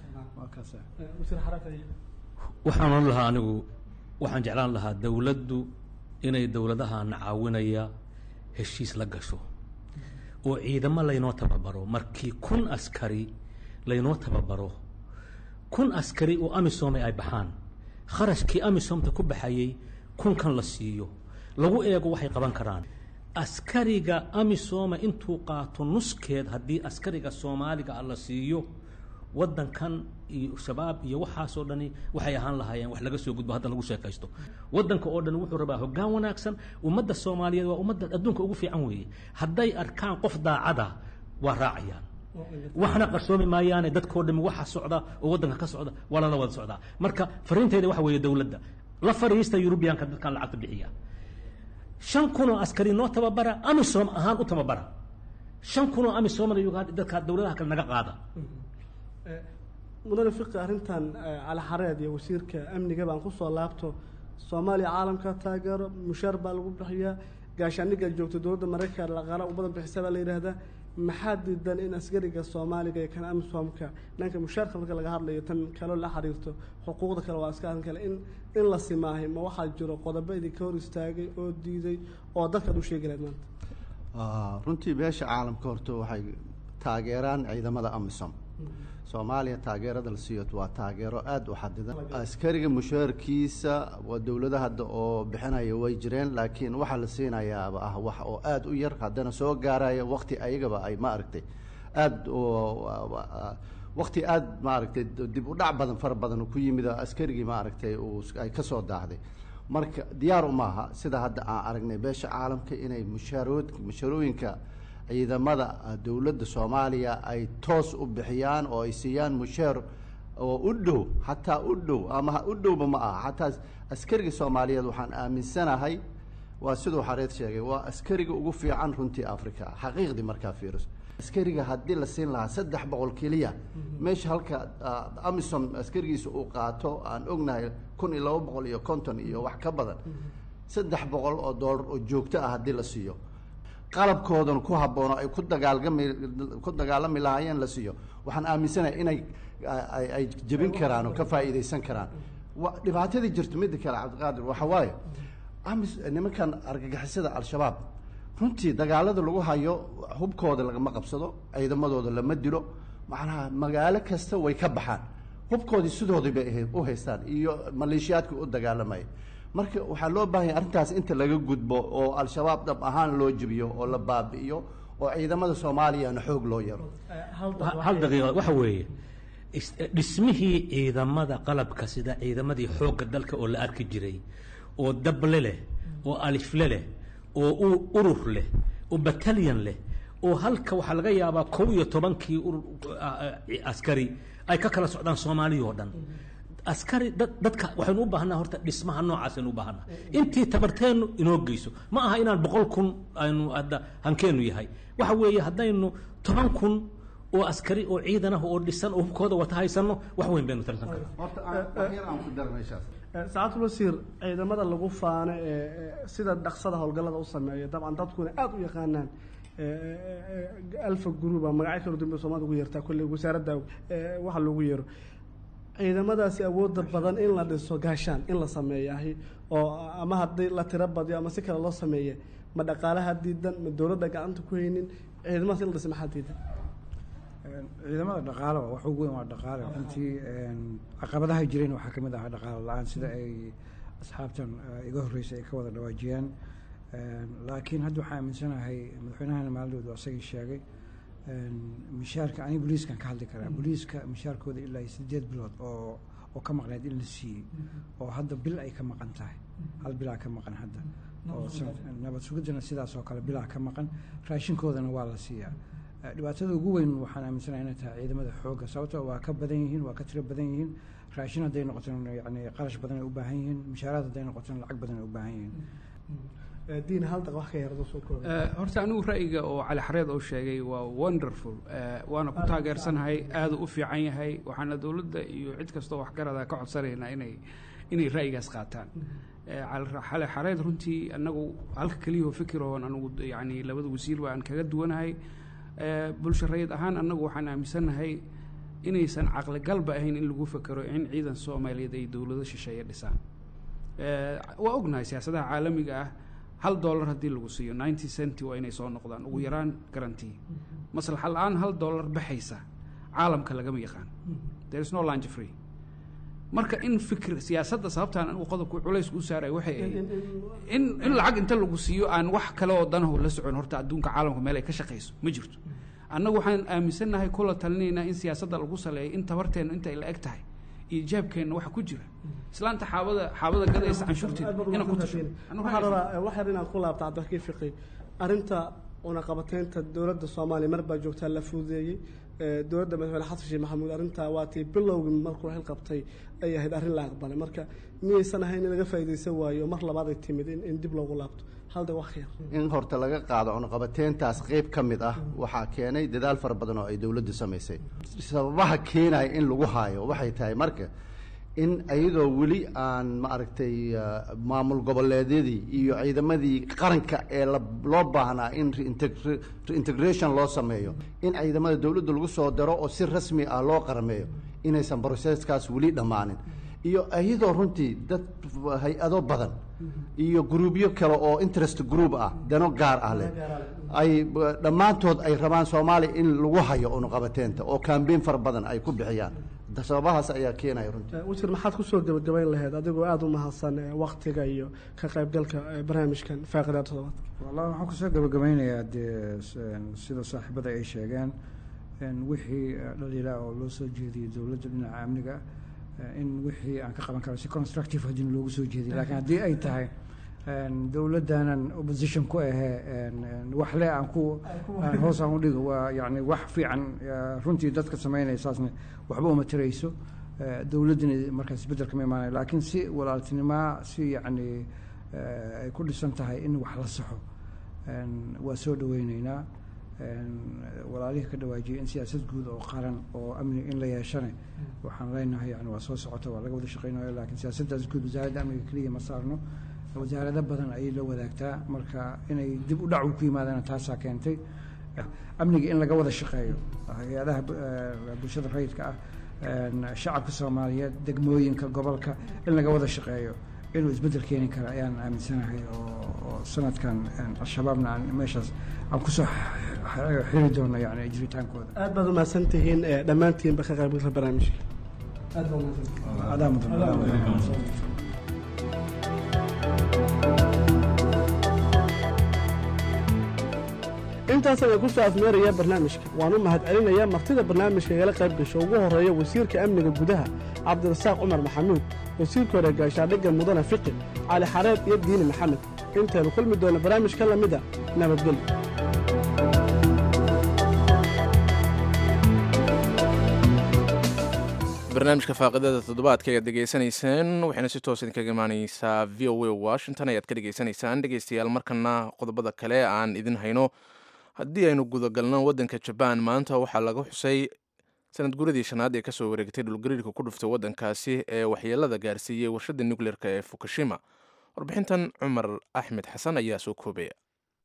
waxaan ohan lahaa anigu waxaan jeclaan lahaa dowladdu inay dowladahan caawinaya heshiis la gasho oo ciidamo laynoo tababaro markii kun askari laynoo tababaro kun askari oo amisome ay baxaan kharashkii amisomta ku baxayey kunkan la siiyo lagu eego waxay qaban karaan askariga amisoma intuu qaato nuskeed haddii askariga soomaaliga ah la siiyo waddankan iyo shabaab iyo waxaasoo dhani waxay ahaan lahaayeen wax laga soo gudbo hadda lagu sheekaysto waddanka oo dhan wuxuu rabaa hoggaan wanaagsan ummadda soomaaliyeed waa ummadda adduunka ugu fiican weeye hadday arkaan qof daacada waa raacayaan waxna qarsoomi maayaane dadkoo dhami waxa socda oo waddanka ka socda waa lala wada socdaa marka fariinteyda waxa weeye dowladda la fariista yurubiyaanka dadkan lacagta bixiya shan kunoo askari noo tababara amisom ahaan u tababara shan kunoo amisomna uganda dadka dowladaha kale naga qaada mudane fiqi arrintan cali xareed iyo wasiirka amniga baan kusoo laabto soomaaliya caalamka taageero mushaar baa lagu bixiyaa gaashaaniga joogto dowladda maraykan laqaala u badan bixisa baa la yidhaahdaa maxaa diidan in askariga soomaaliga iyo kan amisomka dhanka mushaarka marka laga hadlayo tan kaloo la xiriirto xuquuqda kale waa iska arrin kale in in la simaahay ma waxaa jiro qodobo idinka hor istaagay oo diiday oo dadkaad u sheegi lahayd maanta runtii beesha caalamka horta waxay taageeraan ciidamada amisom soomaaliya taageerada la siiyo waa taageero aada u xadidan askariga mushaarkiisa waa dowlada hadda oo bixinaya way jireen laakiin waxaa la siinayaaba ah wax oo aada u yar haddana soo gaaraya wakti ayagaba ay ma aragtay aada wakti aada maaragtay dib u dhac badan fara badan ku yimid askarigii maaragtay uu ay kasoo daahday marka diyaar umaaha sida hadda aan aragnay beesha caalamka inay mushaarod mushaarooyinka ciidamada dowladda soomaaliya ay toos u bixiyaan oo ay siiyaan musheer oo u dhow xataa u dhow ama u dhowba ma aha xataa askariga soomaaliyeed waxaan aaminsanahay waa siduu xareed sheegay waa askariga ugu fiican runtii africa xaqiiqdii markaa fiiriso askariga haddii la siin lahaa saddex boqol keliya meesha halka amisom askarigiisa uu qaato aan ognahay kun iyo laba boqol iyo konton iyo wax ka badan saddex boqol oo doolar oo joogto ah haddii la siiyo qalabkoodan ku haboono ay ku dagaalgami ku dagaalami lahaayeen la siiyo waxaan aaminsanahay inay ay jebin karaan oo ka faa'iidaysan karaan wa dhibaatadii jirto midda kale cabdiqaadir waxa waaye amis nimankan argagixisada al-shabaab runtii dagaalada lagu hayo hubkooda lagama qabsado ciidamadooda lama dilo macnaha magaalo kasta way ka baxaan hubkoodii sidoodii bay u haystaan iyo maleeshiyaadka u dagaalamaya marka waxaa loo baahanya arrintaas inta laga gudbo oo al-shabaab dhab ahaan loo jebiyo oo la baabi'iyo oo ciidamada soomaaliyana xoog loo yaro hal daqiiqa waxa weeye dhismihii ciidamada qalabka sida ciidamadii xoogga dalka oo la arki jiray oo dable leh oo alifle leh oo urur leh oo batalyan leh oo halka waxaa laga yaabaa kow iyo tobankii askari ay ka kala socdaan soomaaliya oo dhan askari dadka waxaynu u baahanaa horta dhismaha noocaasaynu u baahanaa intii tabarteennu inoo geyso ma aha inaan boqol kun aynu hadda hankeenu yahay waxa weeye haddaynu toban kun oo askari oo ciidan ah oo dhisan oo hubkooda wata haysano wax weyn baynu tarsan karaa saacadul wasiir ciidamada lagu faano ee sida dhaqsada howlgallada u sameeya dabcan dadkuna aada u yaqaanaan alfa gruuba magacyo kala dambe soomaalida ugu yeertaa kolley wasaaradda waxa loogu yeero ciidamadaasi awoodda badan in la dhiso gaashaan in la sameeyahay oo ama haddii la tiro badiyo ama si kale loo sameeye ma dhaqaalaha diidan ma dowladda gacanta ku haynin ciidamadaas in la dhisa maxaa diidan ciidamada dhaqaale wax ugu weyn waa dhaqaale runtii caqabadaha jireen waxaa ka mid ahaa dhaqaale la-aan sida ay asxaabtan iga horreysay ay ka wada dhawaajiyeen laakiin hadda waxaan aaminsanahay madaxweynahana maalidoodu asagii sheegay mishaarka aniga booliiskan ka hadli karaa booliiska mishaarkooda ilaa sideed bilood oo oo ka maqneed in la siiyey oo hadda bil ay ka maqan tahay hal bilaa ka maqan hadda oo nabad sugidana sidaas oo kale bilaa ka maqan raashinkoodana waa la siiyaa dhibaatada ugu weyn waxaan aaminsanahay inay tahay ciidamada xoogga sababtoo waa ka badan yihiin waa ka tiro badan yihiin raashin hadday noqotona yani qarash badan ay u baahan yihiin mishaaraad hadday noqotona lacag badan ay u baahan yihiin diin hal daq wax ka yardo soo koob horta anigu ra'yiga oo cali xareed oo sheegay waa wonderful waana ku taageersanahay aada u fiican yahay waxaana dowladda iyo cid kastoo waxgarada ka codsanaynaa inay inay ra'yigaas qaataan cali xareed runtii anagu halka keliyahoo fikiroon anigu yani labada wasiir baan kaga duwanahay bulsho rayid ahaan annagu waxaan aaminsanahay inaysan caqligalba ahayn in lagu fekero in ciidan soomaaliyeed ay dowlado shisheeye dhisaan waa ognahay siyaasadaha caalamiga ah hal dollar haddii lagu siiyo ninety centi waa inay soo noqdaan ugu yaraan garantii maslaxa la-aan hal dollar baxaysa caalamka lagama yaqaan there is no lunch free marka in fikir siyaasadda sababtaan anigu qodobku culaysku u saaraya waxay ahayd in in lacag inta lagu siiyo aan wax kale oo danahu la socon horta adduunka caalamka meel ay ka shaqayso ma jirto annagu waxaan aaminsannahay kula talinaynaa in siyaasadda lagu saleeyo in tabarteennu inta ay la eg tahay iyo jaabkeenna waxa ku jira islaanta xaabada xaabada gadaysa canshuurteeda inaan ku tasho waxaan rabaa wax yar inaad ku laabta cabdirakiin fiqi arrinta cunaqabateynta dowladda soomaaliya mar baa joogtaa la fududeeyey dowladda madaxweyne xasan sheekh maxamuud arrintaa waatii bilowgii markuu xil qabtay ay ahayd arrin la aqbalay marka miyaysan ahayn in laga faa'iidaysan waayo mar labaad ay timid in dib loogu laabto halda wax yar in horta laga qaado cunaqabateyntaas qeyb ka mid ah waxaa keenay dadaal fara badan oo ay dowladdu samaysay sababaha keenaya in lagu haayo waxay tahay marka in iyadoo weli aan maaragtay maamul goboleedyadii iyo ciidamadii qaranka ee loo baahnaa in reintegration loo sameeyo in ciidamada dowladda lagu soo daro oo si rasmi ah loo qarameeyo inaysan broseskaas weli dhammaanin iyo iyadoo runtii dad hay-ado badan iyo gruubyo kale oo interest group ah dano gaar ah leh ay dhammaantood ay rabaan soomaaliya in lagu hayo unuqabateynta oo kambeyn fara badan ay ku bixiyaan sababahaas ayaa keenaya runtii wasiir maxaad kusoo gebagabayn lahayd adigoo aada u mahadsan waktiga iyo ka qaybgalka barnaamijkan faaqidaa toddobaadka wallahi waxaan kusoo gebagabaynayaa dee sida saaxiibada ay sheegeen wixii dhaliilaa oo loo soo jeediyey dowladda dhinaca amniga in wixii aan ka qaban karo si constructive haddii loogu soo jeediy laakiin haddii ay tahay dowladdanan opposition ku ahee waxle aan ku hoos aan udhigo waa yani wax fiican runtii dadka sameynaya saasna waxba uma tirayso dowladdina markaas isbeddel kama imaanaya laakiin si walaaltinimaa si yacni ay ku dhisan tahay in wax la saxo waa soo dhaweyneynaa walaalihii ka dhawaajiyay in siyaasad guud oo qaran oo amni in la yeeshane waxaan leenahay yani waa soo socota waa laga wada shaqeynayo laakiin siyaasaddaas guud wasaaradda amniga keliya ma saarno wasaarado badan ayay la wadaagtaa marka inay dib u dhac ku yimaadaan taasaa keentay amniga in laga wada shaqeeyo hay-adaha bulshada rayidka ah shacabka soomaaliyeed degmooyinka gobolka in laga wada shaqeeyo inuu isbeddel keeni kara ayaan aaminsanahay oo sanadkan al-shabaabna aan meeshaas aan kusoo xiri doono yani jiritaankooda aad baad umahadsan tihiin dhammaantiinba ka qaybgalka barnaamijka aad baa umahadsan intaas ayaan ku soo afmeeraya barnaamijka waan u mahad celinaya martida barnaamijka igala qayb gasho ugu horreeya wasiirka amniga gudaha cabdirasaaq cumar maxamuud wasiirka hore gaashaadhigga mudane fiqi cali xareed iyo diini maxamed intaynu kulmi doona barnaamij ka lamida nabadgelyo barnaamijka faaqidada toddobaadka ayaad degeysanayseen waxayna si toos idinkaga imaaneysaa v o a washington ayaad ka dhegeysanaysaan dhegeystayaal markana qodobada kale aan idin hayno haddii aynu gudagalno waddanka jabaan maanta waxaa laga xusay sanad guradii shanaad ee kasoo wareegtay dhulgariirka ku dhuftay waddankaasi ee waxyeelada gaarsiiyey warshada nucleerka ee fukushima warbixintan cumar axmed xasan ayaa soo koobaya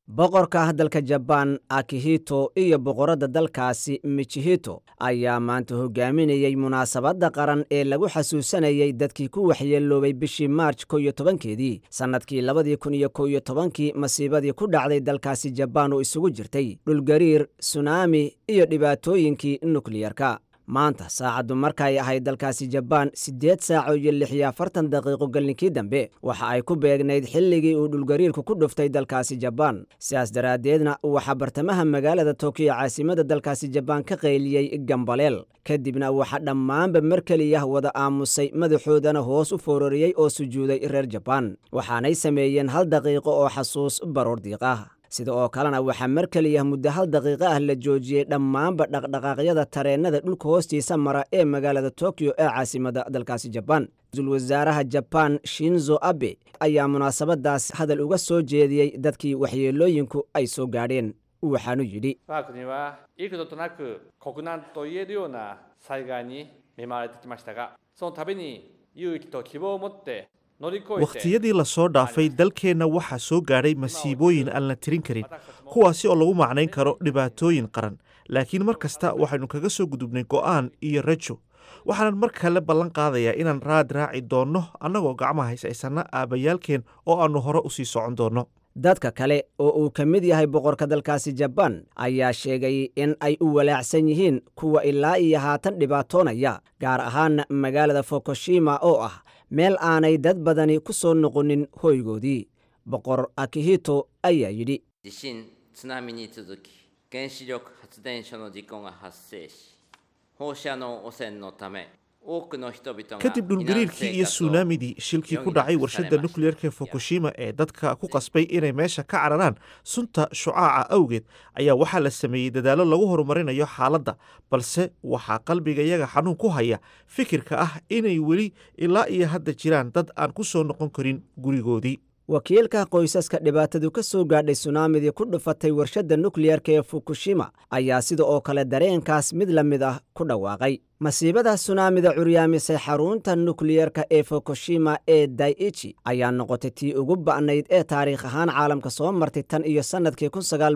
boqorka dalka jabaan akihito iyo boqoradda dalkaasi michihito ayaa maanta hogaaminayey munaasabadda qaran ee lagu xasuusanayey dadkii ku waxyeeloobay bishii maarj ko iyo tobankeedii sannadkii labadii kun iyo ko iyo tobankii masiibadii ku dhacday dalkaasi jabaan oo isugu jirtay dhulgariir sunaami iyo dhibaatooyinkii nukliyarka maanta saacaddu markay ahayd dalkaasi jabaan siddeed saaco iyo lix iyo afartan daqiiqo gallinkii dambe waxa ay ku beegnayd xilligii uu dhulgariirku ku dhuftay dalkaasi jabaan sidaas daraaddeedna waxaa bartamaha magaalada tokiyo caasimada dalkaasi jabaan ka qayliyey gambaleel kadibna waxaa dhammaanba mar keliyah wada aamusay madaxoodana hoos u foorariyey oo sujuuday reer jabaan waxaanay sameeyeen hal daqiiqo oo xasuus baroor diiqah sida oo kalena waxaa mar keliya muddo hal daqiiqo ah la joojiyey dhammaanba dhaqdhaqaaqyada tareennada dhulka hoostiisa mara ee magaalada tokiyo ee caasimada dalkaasi jabaan ra-iisul wasaaraha jabaan shinzo abe ayaa munaasabadaas hadal uga soo jeediyey dadkii waxyeelooyinku ay soo gaadheen waxaanu yidhi 我が国は幾度となく国難と言えるような災害に見舞われてきましたがその度に勇気と希望を持って乗り越えて wakhtiyadii lasoo dhaafay dalkeenna waxaa soo gaadhay masiibooyin aan la tirin karin kuwaasi oo lagu macnayn karo dhibaatooyin qaran laakiin mar kasta waxaynu kaga soo gudubnay go'aan iyo rajo waxaanan mar kale ballan qaadayaa inaan raad raaci doonno annagoo gacmaha haysaysanna aabbayaalkeen oo aannu hore u sii socon doonno dadka kale oo uu ka mid yahay boqorka dalkaasi jabaan ayaa sheegay in ay u walaacsan yihiin kuwa ilaa iyo haatan dhibaatoonaya gaar ahaan magaalada fukushima oo ah meel aanay dad badani ku soo noqonin hoygoodii boqor akihito ayaa yidhi 地震津波に続き原子力発電所の事故が発生し放射能汚染のため多くの人々が kadib dhulgariirkii iyo suunaamidii shilkii ku dhacay warshadda nukliyerka fukushima ee dadka ku qasbay inay meesha ka cararaan sunta shucaaca awgeed ayaa waxaa la sameeyey dadaallo lagu horumarinayo xaaladda balse waxaa qalbigayaga xanuun ku haya fikirka ah inay weli ilaa iyo hadda jiraan dad aan ku soo noqon karin gurigoodii wakiilka qoysaska dhibaatadu ka soo gaadhay sunaamidii ku dhufatay warshadda nukliyerka ee fukushima ayaa sida oo kale dareenkaas mid la mid ah ku dhawaaqay masiibada sunaamida curyaamisay xarunta nukliyerka ee fukushima ee daichi ayaa noqotay tii ugu ba'nayd ee taariikh ahaan caalamka soo martay tan iyo sannadkii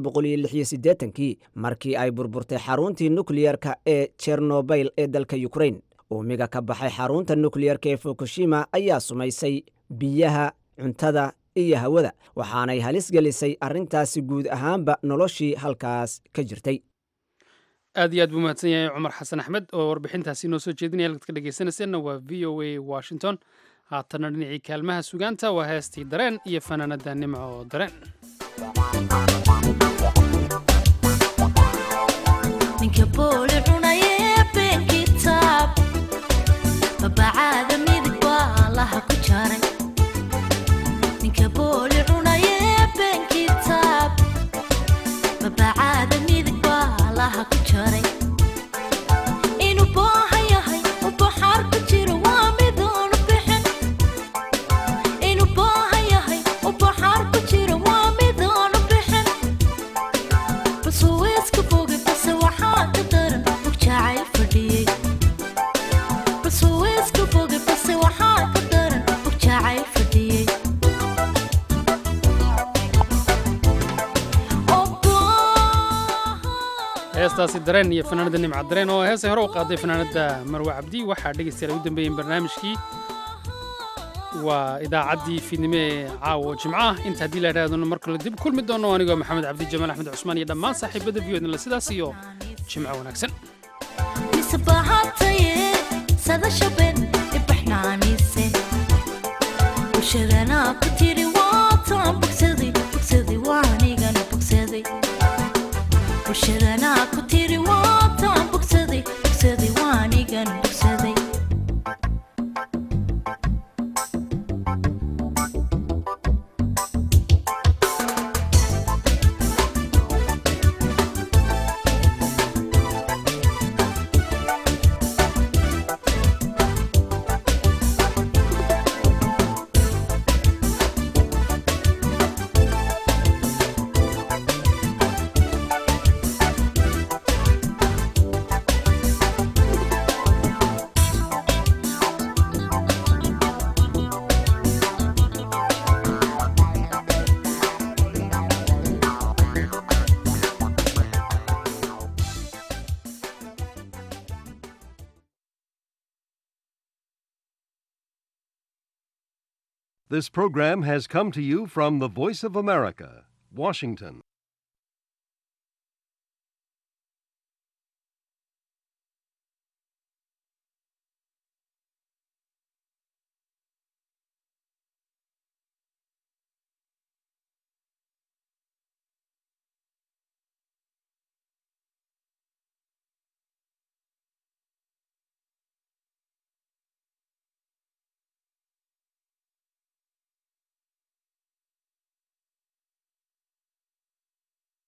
kii markii ay burburtay xaruntii nukliyerka ee jernobayl ee dalka yukrain uumiga ka baxay xarunta nukliyerka ee fukushima ayaa sumaysay biyaha cuntada iyo hawada waxaanay halis gelisay arrintaasi guud ahaanba noloshii halkaas ka jirtay aad iyo aad buu mahadsan yahay cumar xasan axmed oo warbixintaasi noo soo jeedinaya halkaad ka dhegeysanayseena waa v o a washington haatanna dhinacii kaalmaha sugaanta waa heestii dareen iyo fanaanada nimco dareen ninka booli cunaye been kitaab babacaada midig baa laha ku jaray ninka booli cunaye been kitaab babacaada midig baa laha ku jaray inuu booha yahay u baxaar ku jiro waa midoonu bixin inuu booha yahay u baxaar ku jiro waa midoonu bixin bas uu iska fogay base waxaa ka daran og jacayl fadhiyey bas uu iska fogay base waxaa ka daran og jacayl fadhiyey heestaasi dareen iyo fanaanada nimca dareen oo heesay hore u qaaday fanaanada marwe cabdi waxaa dhegaystayaal ugu dambeeyeen barnaamijkii waa idaacaddii fiidnimo ee caawo jimco ah inta haddii la idhahdona mar kale dib kulmi doono anigoo maxamed cabdi jamaal axmed cusmaan iyo dhammaan saaxiibada viyodnala sidaas iyo jimco wanaagsan misbahataye sadashaben ibaxnaanise bulshadana ku tiri waataan bogsaday bogsaday waanigana bogsaday bulshadana ku tiri waataan bogsaday bogsaday waanigan bogsaday This program has come to you from the Voice of America, Washington.